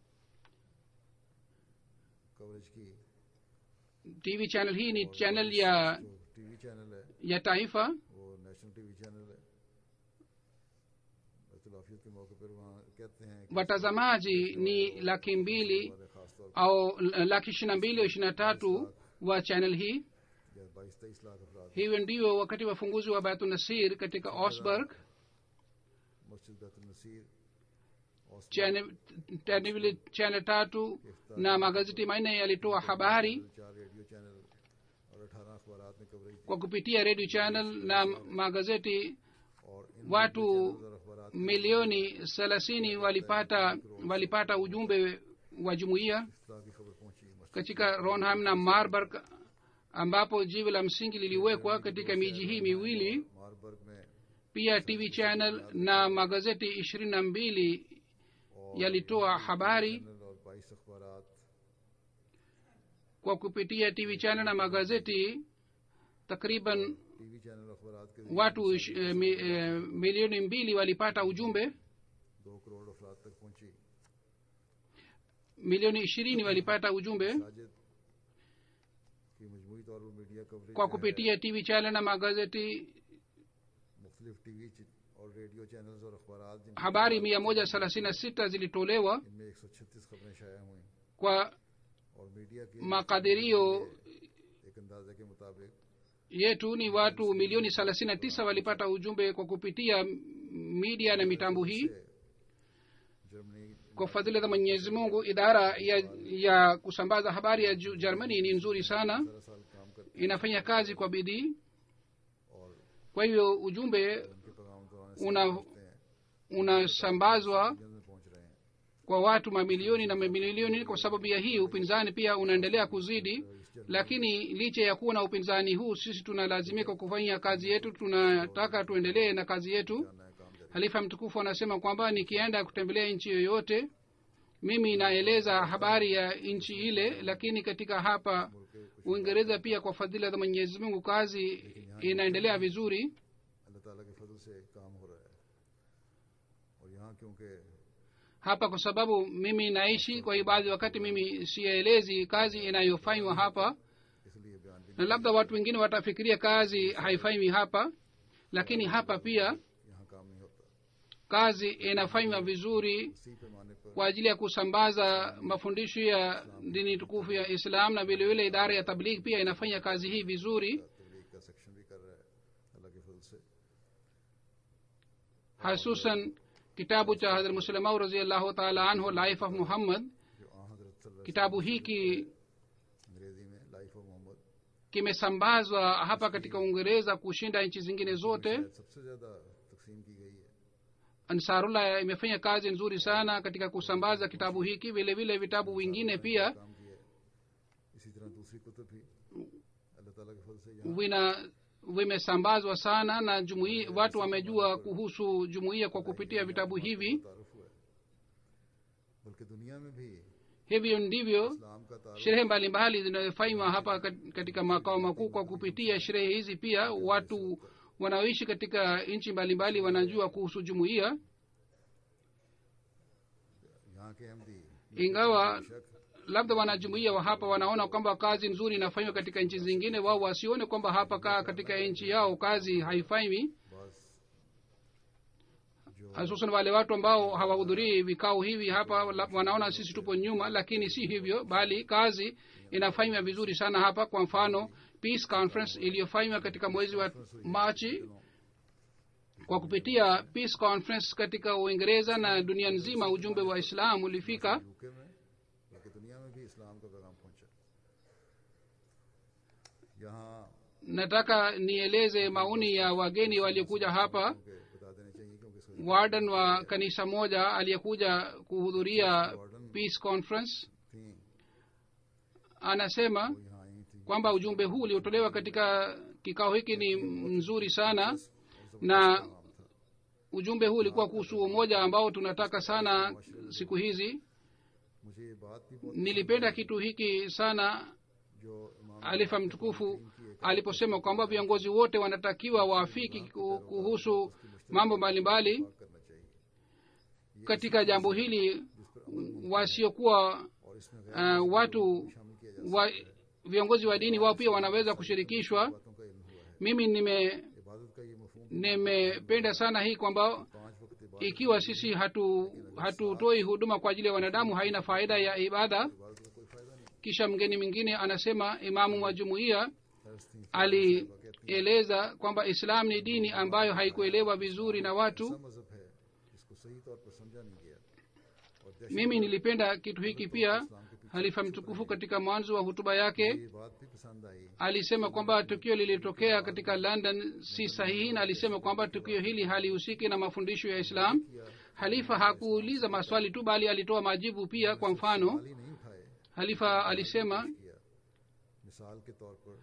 कवरेज की tv channel hii ni channel ya जो टीवी चैनल है ya taifa वो नेशनल टीवी चैनल है बैतुलाफियत के मौके पर वहाँ कहते हैं कि watazamaji ni laki mbili हमारे खास तौर au laki ishiri na mbili au ishiri na tatu wa channel hii पर बाईस तेईस लाख अफराद hivyo ndio wakati wa ufunguzi wa baitul nasir katika osburg मस्जिद बैतुल नसीर और channel channel- channel tatu na magazeti manne yalitoa habari चार radio channel और अठारह अखबार ने कवरेज दी kwa kupitia radio channel na magazeti और इन watu और अखबार milioni thelathini walipata walipata ujumbe wa jumuiya इस तरह की खबर पहुंची मस्जिद katika ronham na marburg ambapo jiwe la msingi liliwekwa katika miji hii miwili Marburg में pia tv channel na magazeti ishirini na mbili और yalitoa habari चैनल और बाईस अखबार kwa kupitia tv channel na magazeti takriban TV channel अखबार के watu ish- eh, mi, eh, milioni mbili walipata ujumbe दो करोड़ अफराद तक पहुंची milioni ishirini walipata ujumbe Sajid की मजमूई तौर पर media coverage kwa kupitia tv channel na magazeti मुख्तलिफ टीवी च- और रेडियो चैनल्स और अखबार जिनकी habari mia moja thelathini na sita zilitolewa इनमें एक सौ छत्तीस खबरें शाया हुई kwa और मीडिया के makadirio एक अंदाजे के मुताबिक yetu ni watu milioni thelathini na tisa walipata ujumbe kwa kupitia media na mitambo hii Germany kwa fadhili za mwenyezi mungu idara ya, ya kusambaza habari ya Ju- germany ni nzuri sana पंद्रह साल काम करते inafanya kazi kwa bidii और kwa hivyo ujumbe उनके पैगाम दौरान una हैं unasambazwa जल्द में पहुंच रहे हैं kwa watu mamilioni na mamilioni kwa sababu ya hii upinzani pia unaendelea kuzidi lakini licha ya kuwa na upinzani huu sisi tunalazimika kufanya kazi yetu tunataka tuendelee na kazi yetu जाना है काम जारी halifa mtukufu anasema kwamba nikienda kutembelea nchi yoyote mimi naeleza habari ya nchi ile lakini katika hapa uingereza pia kwa fadhila za mwenyezi mungu kazi inaendelea vizuri अल्लाह ताला के फजल से काम हो रहा है और यहाँ क्योंकि hapa kwa sababu mimi naishi kwa hiyo baadhi wakati mimi sielezi kazi inayofanywa hapa इसलिए बयान भी na labda watu wengine watafikiria kazi haifanywi hapa lakini hapa pia यहाँ काम नहीं होता kazi inafanywa vizuri इसी पैमाने पर kwa ajili ya kusambaza mafundisho ya dini tukufu ya islam na vilevile idara ya tabligh pia inafanya kazi hii vizuri तबलीग का सेक्शन भी कर रहा है अल्लाह के फजल से hasusan kitabu cha hadrat muslimau raziallahu taala anhu life of muhammad जो आ हजरत सल्लल्लाहु kitabu hiki अलैहि वसल्लम अंग्रेजी में लाइफ ऑफ मोहम्मद kimesambazwa hapa katika uingereza kushinda nchi zingine zote शायद सबसे ज्यादा तकसीम की गई है ansarullah imefanya kazi nzuri sana katika kusambaza kitabu hiki vile vile vitabu vingine pia काम किया है इसी तरह दूसरी कुतुब भी अल्लाह ताला के फजल से यहाँ vina vimesambazwa sana na jumuia, watu wamejua kuhusu jumuiya kwa kupitia vitabu hivi तारुफ हुआ है बल्कि दुनिया में भी hivyo ndivyo इस्लाम का तारुफ sherehe mbalimbali zinazofanywa hapa kat- katika makao makuu kwa kupitia sherehe hizi pia watu wanaoishi katika nchi mbalimbali wanajua kuhusu jumuiya यहाँ के Ahmadi ingawa labda wanajumuia wa hapa wanaona kwamba kazi nzuri inafanywa katika nchi zingine wao wasione kwamba hapa kaa katika nchi yao kazi haifanywi बस जो hususan wale watu ambao hawahudhurii vikao hivi hapa la- wanaona sisi tupo nyuma lakini si hivyo bali kazi inafanywa vizuri sana hapa kwa mfano peace conference iliyofanywa katika mwezi wa machi kwa kupitia peace conference katika uingereza na dunia nzima ujumbe wa islam ulifika UK में बल्कि दुनिया में भी इस्लाम का पैगाम पहुंचा यहाँ nataka nieleze maoni ya wageni waliokuja hapa के बता देने चाहिए क्योंकि इसका warden wa kanisa moja aliyekuja kuhudhuria peace conference थी anasema वो यहाँ आई थी kwamba ujumbe huu uliotolewa katika kikao hiki ni mzuri sana na ujumbe huu ulikuwa kuhusu umoja ambao tunataka sana siku hizi मुझे ये बात भी बहुत nilipenda kitu hiki sana जो इमाम alifa mtukufu aliposema kwamba viongozi wote wanatakiwa waafiki ku- kuhusu mambo mbalimbali करना चाहिए katika jambo hili wasiokuwa और इसमें uh, watu wa, viongozi wa dini wao pia wanaweza kushirikishwa बातों का इल्म हुआ है mimi nime इबादत का ये मफहूम nimependa sana hii kwamba पांच वक्त इबादत ikiwa sisi hatu hatutoi huduma kwa ajili ya wanadamu haina faida ya ibada इबादत का कोई फायदा नहीं kisha mgeni mwingine anasema imamu wa jumuiya दर्स थी alieleza kwamba islam ni dini ambayo haikuelewa vizuri na watu ऐसा मजहब है जिसको सही तौर पर समझा नहीं गया और दहशत mimi nilipenda kitu hiki pia halifa mtukufu katika mwanzo wa hutuba yake ये बात भी पसंद आई alisema kwamba tukio lilitokea katika london si sahihi na alisema kwamba tukio hili halihusiki na mafundisho ya islam halifa hakuuliza maswali tu bali alitoa majibu pia kwa mfano खाली नहीं उठाए halifa alisema किया मिसाल के तौर पर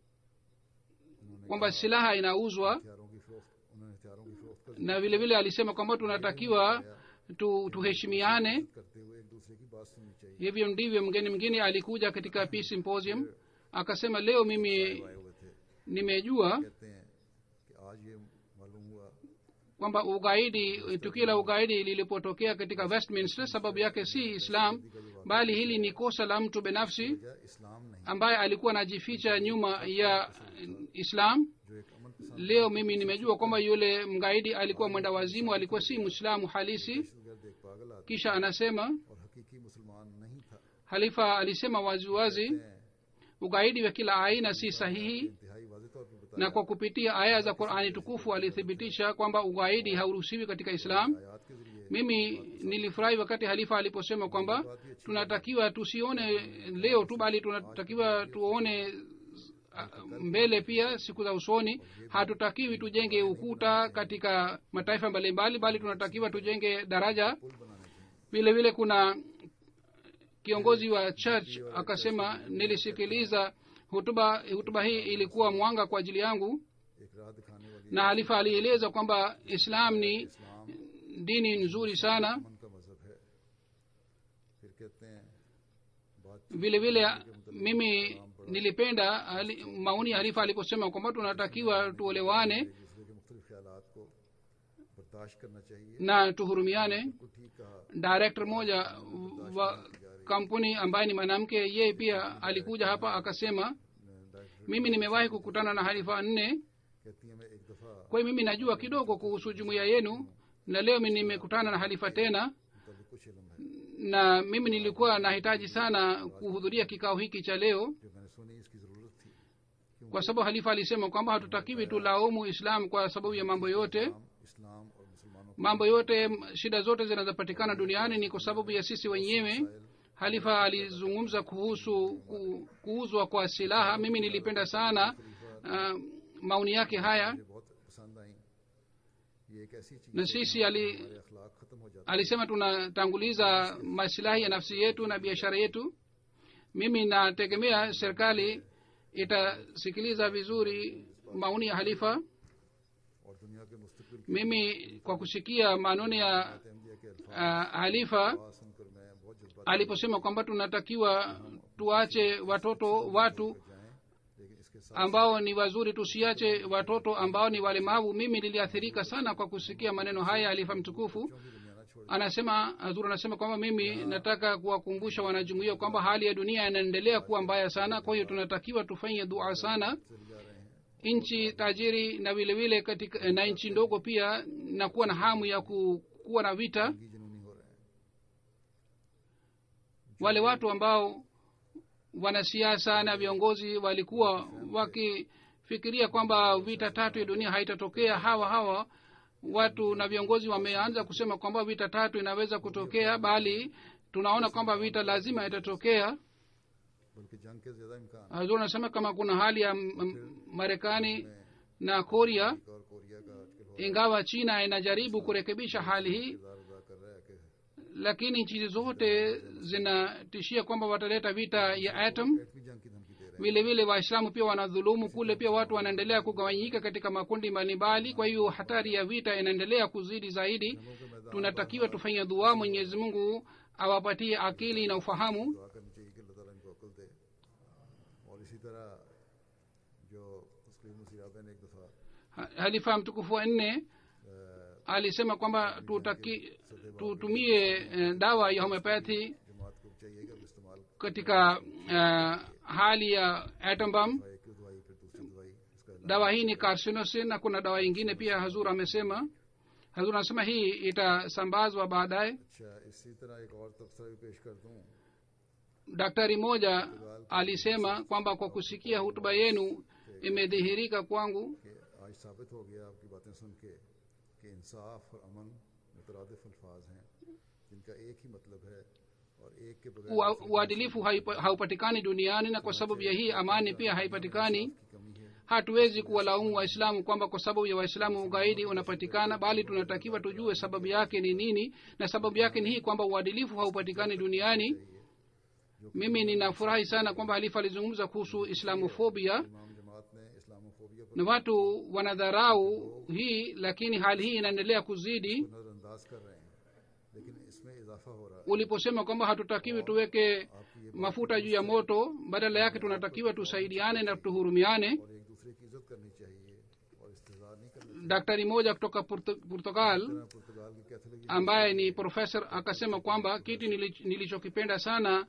kwamba silaha inauzwa हथियारों की फरोख्त उन्होंने हथियारों की फरोख्त कर na vile vile alisema kwamba tunatakiwa tu, tuheshimiane करते हुए एक दूसरे की बात सुननी चाहिए hivyo ndivyo mgeni mwingine alikuja katika peace symposium akasema leo mimi आए हुए थे nimejua कहते हैं कि आज ये मालूम हुआ kwamba ugaidi tukio la ugaidi lilipotokea katika westminster sababu yake si islam bali hili ni kosa la mtu binafsi वजह इस्लाम नहीं ambaye alikuwa anajificha nyuma ya islam जो एक अमन पसंद leo mimi nimejua kwamba yule mgaidi alikuwa mwenda wazimu alikuwa si mwislamu halisi गर्द एक पागल आदमी kisha anasema और हकीकी मुसलमान नहीं था halifa alisema waziwazi हैं ugaidi wa kila aina si sahihi इंतहाई वाजे तौर पर बताया na kwa kupitia aya za qurani tukufu alithibitisha kwamba ugaidi hauruhusiwi katika islam आयात के जरिए mimi nilifurahi wakati halifa aliposema kwamba tunatakiwa tusione leo tu bali tunatakiwa tuone ah, mbele pia siku za usoni hatutakiwi tujenge ukuta katika mataifa mbalimbali bali tunatakiwa tujenge daraja vile vile kuna kiongozi wa church akasema nilisikiliza hutuba hutuba hii ilikuwa mwanga kwa ajili yangu एक राह दिखाने वाली na halifa alieleza kwamba islam ni इस्लाम dini nzuri sana अमन का मजहब है फिर कहते हैं बात vile vile mimi nilipenda hali- maoni ya halifa aliposema kwamba tunatakiwa tuolewane एक दूसरे के मुख्तलिफ ख्यालात को बर्दाश्त करना चाहिए na tuhurumiane को ठीक कहा director moja wa kampuni ambaye ni mwanamke yeye pia alikuja hapa akasema director mimi nimewahi kukutana na halifa nne कहती है मैं एक दफ़ा kwa hiyo mimi najua kidogo kuhusu jumuiya yenu na leo mimi nimekutana na halifa tena मुतल कुछ इलम है na mimi nilikuwa nahitaji sana kuhudhuria kikao hiki cha leo जो मैंने सुनी इसकी ज़रूरत थी kwa sababu halifa alisema kwamba hatutakiwi tulaumu islam kwa sababu ya mambo yote हम इस्लाम और मुसलमानों mambo yote m- shida zote zinazopatikana duniani ni kwa sababu ya sisi wenyewe halifa alizungumza kuhusu ku, kuuzwa kwa silaha mimi nilipenda sana uh, maoni yake haya मुझे बहुत पसंद आई ये एक ऐसी चीज़ na sisi ali, हमारे अखलाक ख़त्म हो जाते alisema tunatanguliza masilahi ya nafsi yetu na biashara yetu mimi nategemea serikali itasikiliza vizuri maoni ya halifa हैं और दुनिया के मुस्तकिल की mimi kwa kusikia maneno ya Ahmadiyya के अल्फाज uh, halifa सुनकर मैं बहुत जज्बा aliposema kwamba tunatakiwa tuache watoto watu जाएं लेकिन इसके साथ ambao ni wazuri tusiache watoto ambao ni walemavu mimi niliathirika sana kwa kusikia maneno haya alifa mtukufu भी दुनिया ना छोड़ anasema hazur anasema kwamba mimi nataka kuwakumbusha wanajumuia kwamba hali ya dunia inaendelea kuwa mbaya sana kwa hiyo tunatakiwa tufanye dua sana चले जा रहे हैं nchi tajiri na vile vile katika na nchi ndogo pia na kuwa na hamu ya ku, kuwa na vita जंगी जुनूनी हो रहे हैं wale watu ambao wanasiasa na viongozi walikuwa wakifikiria kwamba vita tatu ya dunia haitatokea hawa hawa watu na viongozi wameanza kusema kwamba vita tatu inaweza kutokea bali tunaona kwamba vita lazima itatokea बल्कि जंग के ज्यादा इम्कान hazur anasema kama kuna hali ya M- M- marekani na korea और Korea का आजकल हो ingawa china inajaribu kurekebisha hali hii किरदार अदा कर रहा है कि lakini nchi zote zinatishia kwamba wataleta vita ya atom एटमी जंग की धमकी दे रहे हैं vile vile waislamu pia wanadhulumu kule pia watu wanaendelea kugawanyika katika makundi mbalimbali kwa hiyo hatari ya vita inaendelea kuzidi zaidi जंगों के मैदान tunatakiwa tufanye dua mwenyezi mungu awapatie akili na ufahamu दुआ करनी चाहिए कि अल्लाह ताला इनको अकल दे और इसी तरह जो मुस्लिम मुसीबा ने एक दफ़ा Ha- halifa mtukufu wa nne alisema kwamba tutaki tutumie eh, dawa ya homeopathy जमात को चाहिए कि अब इस्तेमाल katika uh, hali ya atom bomb दवाई की दवाई फिर दूसरी दवाई इसका इलाज dawa hii ni carcinosin na kuna dawa ingine pia hazur amesema hazur anasema hii itasambazwa baadaye अच्छा इसी तरह एक और तबसरा भी पेश कर दूं daktari moja alisema kwamba kwa kusikia hutuba yenu imedhihirika kwangu कि आज साबित हो गया आपकी बातें सुन के कि इंसाफ और अमन मुतरदफ अल्फाज हैं जिनका एक ही मतलब है और एक के बगैर Ua- uadilifu haipa- haupatikani duniani na kwa sababu ya hii amani pia haipatikani की कमी है hatuwezi kuwalaumu waislamu kwamba kwa sababu ya waislamu ugaidi unapatikana bali tunatakiwa tujue sababu yake ni nini na sababu yake ni hii kwamba uadilifu haupatikani duniani mimi ninafurahi sana kwamba halifa alizungumza kuhusu islamofobia इमाम जमात ने इस्लामोफोबिया पर na watu wanadharau hii lakini hali hii inaendelea kuzidi नज़रअंदाज कर रहे हैं लेकिन इसमें इजाफा हो रहा है uliposema kwamba hatutakiwi tuweke mafuta juu ya moto badala yake tunatakiwa tusaidiane na tuhurumiane और एक दूसरे की इज्जत करनी चाहिए और इस्तेजार नहीं करना daktari moja kutoka Portu- portugal चाहिए पुर्तगाल की Catholic ambaye ni profesa akasema kwamba kitu nili- nilichokipenda sana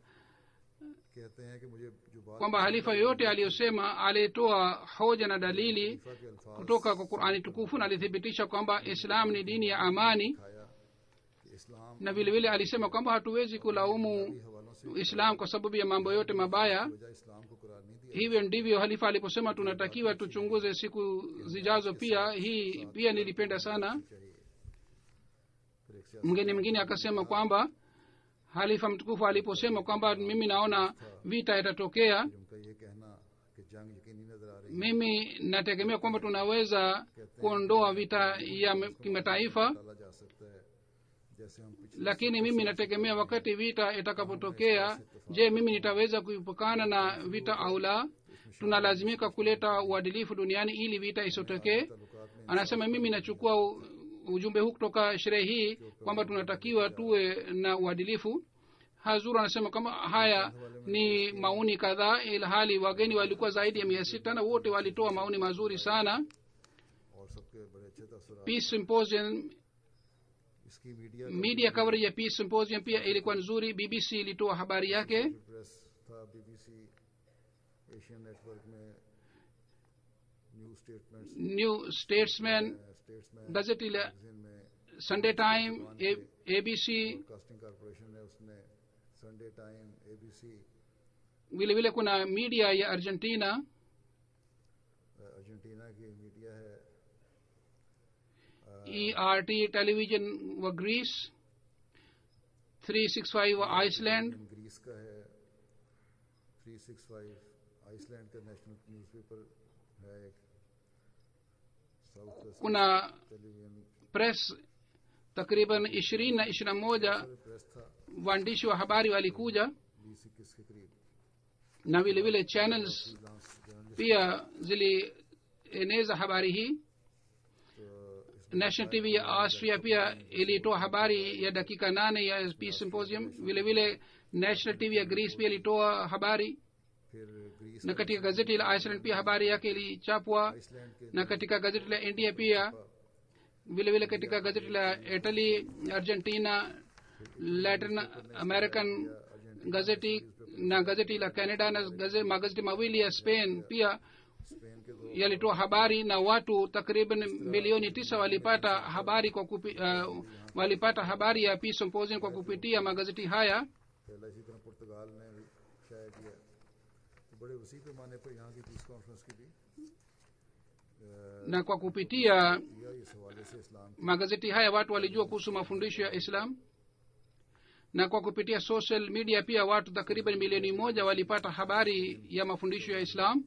कहते हैं कि मुझे जो बात kwamba halifa yoyote aliyosema alitoa hoja na dalili खलीफा के अल्फाज kutoka kwa qurani tukufu na alithibitisha kwamba islam ni dini ya amani आया कि इस्लाम na vile vile alisema kwamba hatuwezi kulaumu हवालों से islam kwa sababu ya mambo yote mabaya वजह इस्लाम को करार नहीं दिया hivyo ndivyo halifa aliposema tunatakiwa tuchunguze siku zijazo pia hii pia nilipenda sana चाहिए फिर एक सियासी mgeni mwingine akasema kwamba halifa mtukufu aliposema kwamba mimi naona vita itatokea उनका ये कहना कि जंग यकीनी नजर आ रही mimi nategemea kwamba tunaweza kuondoa vita ya m- kimataifa डाला जा सकता है जैसे हम पिछले lakini mimi nategemea wakati vita itakapotokea je mimi nitaweza kuepukana na vita au la tunalazimika kuleta uadilifu duniani ili vita isitokee ताल्लुकात में anasema mimi nachukua u- ujumbe huu kutoka sherehe hii kwamba tunatakiwa tuwe na uadilifu hazur anasema kwamba haya ni maoni kadhaa ilhali wageni walikuwa zaidi ya mia sita na wote walitoa maoni mazuri sana और सबके बड़े अच्छे तसर peace symposium इसकी media media coverage ya peace symposium pia ilikuwa nzuri bbc ilitoa habari yake press था BBC Asian network में new statements new statesman statesman gazeti la magazine में sunday time A- abc casting corporation ने उसने Sunday time ABC vile vile kuna media ya argentina Argentina की media है ert television wa greece 365 wa iceland Greece का है 365 Iceland का national newspaper है एक south west kuna television press takriban ishirini na ishiri na moja press था waandishi wa habari walikuja बीस इक्कीस के करीब na vile vile channels freelance journalist pia zilieneza habari hii तो इस national tv ya austria pia ilitoa habari ya dakika nane ya peace symposium vile vile national tv ya greece pia ilitoa habari फिर Greece na katika gazeti la iceland pia habari yake ilichapwa Iceland के na katika gazeti la india pia vile vile katika gazeti la italy argentina latin american gazeti na gazeti la canada na gazeti, magazeti mawili ya spain pia Spain के दो yalitoa habari na watu takriban milioni tisa walipata habari kwa kupi, uh, walipata habari ya peace symposium kwa kupitia magazeti haya पहला इसी तरह पुर्तगाल ने भी शाया किया तो बड़े वसी पैमाने पर यहाँ की पीस कॉन्फ्रेंस की भी na kwa kupitia किया इस हवाले से इस्लाम magazeti haya watu walijua kuhusu mafundisho ya islam na kwa kupitia social media pia watu takriban milioni moja walipata habari ya mafundisho ya islam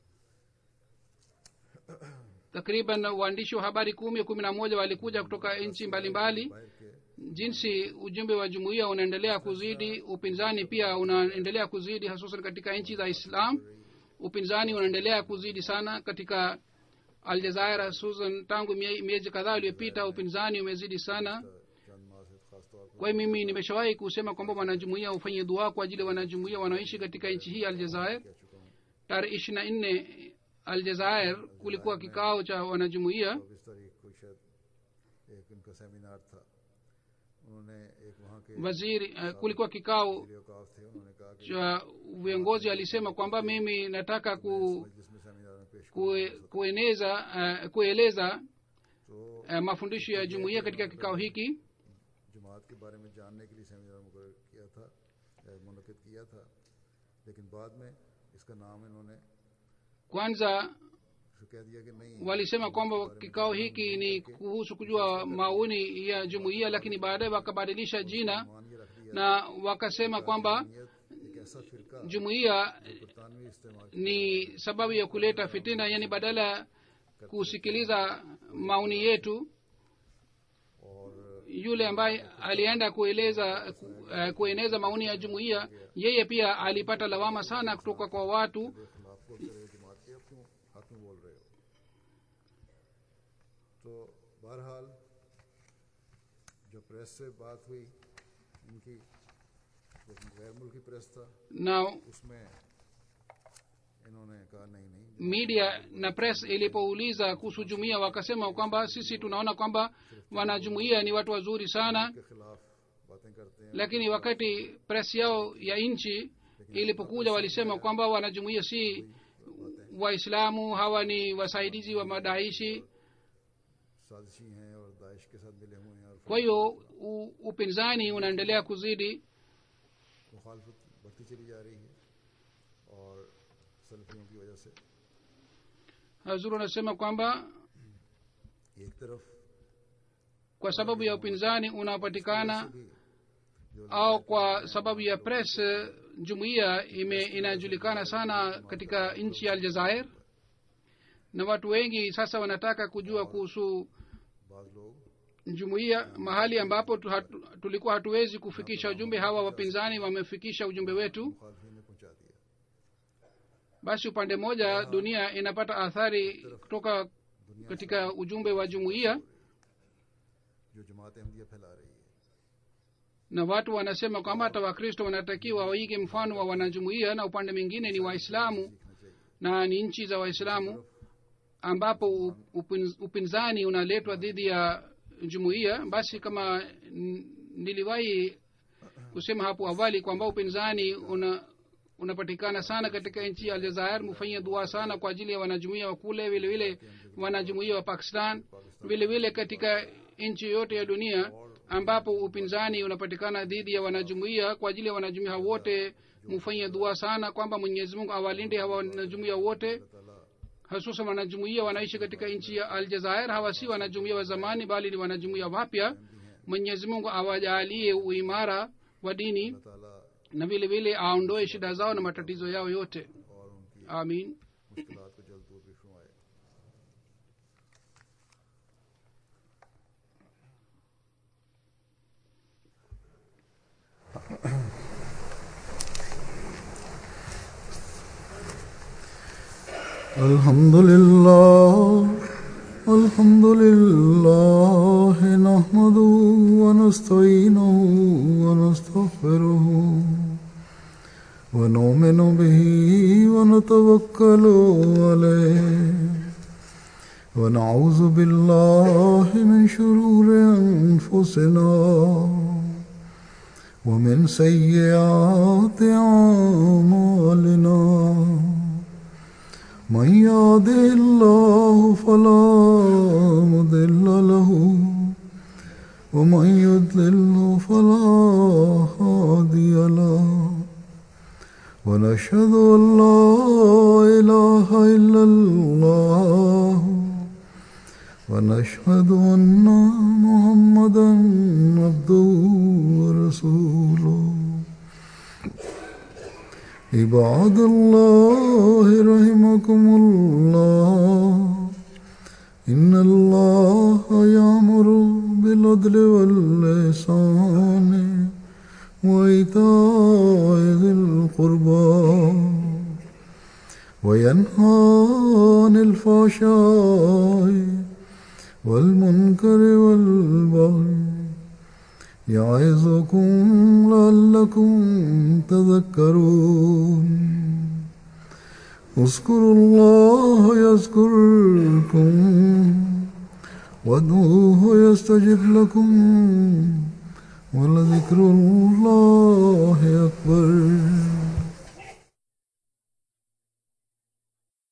takriban waandishi wa habari kumi kumi na moja walikuja kutoka nchi mbalimbali बाहर के jinsi ujumbe wa jumuiya unaendelea kuzidi upinzani pia unaendelea kuzidi hasusan katika nchi za islam upinzani unaendelea kuzidi sana katika aljazair hasusan tangu mie- miezi kadhaa iliyopita upinzani umezidi sana चंद माह से खास तौर पर kwa hiyo mimi nimeshawahi kusema kwamba wanajumuia hufanye dua kwa ajili ya wanajumuia wanaoishi katika nchi hii aljazair कह चुका हूँ tarehe ishiri na nne aljazair kulikuwa kikao cha wanajumuia चौबीस तारीख को शायद एक उनका सेमिनार था उन्होंने एक वहाँ के waziri uh, kulikuwa kikao औकाफ थे उन्होंने कहा कि cha viongozi alisema kwamba mimi nataka ku, मजलिस में सेमिनार में पेश kue, kueneza uh, kueleza तो uh, mafundisho ya jumuiya katika kikao hiki जमात के बारे में जानने के लिए सेमिनार मुकर किया था या मुनद किया था लेकिन बाद में इसका नाम इन्होंने kwanza फिर कह दिया कि नहीं walisema kwamba kikao hiki ni kuhusu kujua maoni ya jumuiya lakini baadaye wakabadilisha jina मान ये रख दिया na wakasema kwamba नियत एक ऐसा फिरका jumuiya बरतानवी इस्तेमाल ni sababu ya kuleta fitina yani badala ya kusikiliza maoni yetu और yule ambaye alienda kueleza ku, uh, kueneza maoni ya jumuiya yeye pia alipata lawama sana kutoka kwa watu के खिलाफ बोलते रहे जमात के अब क्यों हक में बोल रहे हो तो बहरहाल जो प्रेस से बात हुई इनकी जो गैर मुल्की प्रेस था na उसमें इन्होंने कहा नहीं नहीं media na press ilipouliza kuhusu jumuiya wakasema kwamba sisi tunaona kwamba wanajumuiya ni watu wazuri sana के खिलाफ बातें करते हैं lakini wakati press yao ya nchi ilipokuja walisema kwamba wanajumuiya si waislamu hawa ni wasaidizi wa madaishi साजिशी हैं और दाइश के साथ मिले हुए हैं और kwa hiyo u- upinzani unaendelea kuzidi मुखालफत बढ़ती चली जा रही है और सल्फियों की वजह से hazuru anasema kwamba एक तरफ kwa sababu ya upinzani unaopatikana भी जो au kwa sababu ya press eh, jumuiya ime inajulikana sana katika nchi ya aljazair na watu wengi sasa wanataka kujua kuhusu बाज लोग jumuiya mahali ambapo tu hatu, tulikuwa hatuwezi kufikisha ujumbe hawa wapinzani wamefikisha ujumbe wetu मुखालफी ने पहुंचा दिया basi upande mmoja dunia inapata athari kutoka katika ujumbe wa jumuiya जो जमात अहमदिया फैला रही है na watu wanasema kwamba hata wakristo wanatakiwa waige mfano wa wanajumuiya na upande mwingine ni waislamu सीखना चाहिए na ni nchi za waislamu ambapo u- upin, upinzani unaletwa dhidi ya jumuiya basi kama n- niliwahi kusema hapo awali kwamba upinzani una unapatikana sana katika nchi ya aljazair mufanyie dua sana kwa ajili ya wanajumuia wa kule vile vile wanajumuia wa pakistan vile vile katika nchi yote ya dunia ambapo upinzani unapatikana dhidi ya wanajumuia kwa ajili ya wanajumuia wote mufanyie dua sana kwamba mwenyezi mungu awalinde hawa wanajumuia wote ताला hasusan wanajumuia wanaishi katika nchi ya aljazair hawa si wanajumuia wa zamani bali ni wanajumuia wapya mwenyezi mungu awajaalie uimara wa dini ताला na vile vile aondoe shida zao na matatizo yao yote और उनकी amin मुश्किलात को जल्द दूर भी फरमाए الحمد لله الحمد لله نحمده ونستعينه ونستغفره ونؤمن به ونتوكل عليه ونعوذ بالله من شرور أنفسنا ومن سيئات أعمالنا من يهده الله فلا مضل له ومن يضلل فلا هادي له ونشهد ان لا اله الا الله ونشهد ان محمدا عبده ورسوله عباد الله رحمكم الله إن الله يأمر بالعدل واللسان وإيتاء ذي القربى وينهى عن الفحشاء والمنكر والبغي يعظكم لعلكم تذكرون اذكروا الله يذكركم وادعوه يستجب لكم ولذكر الله أكبر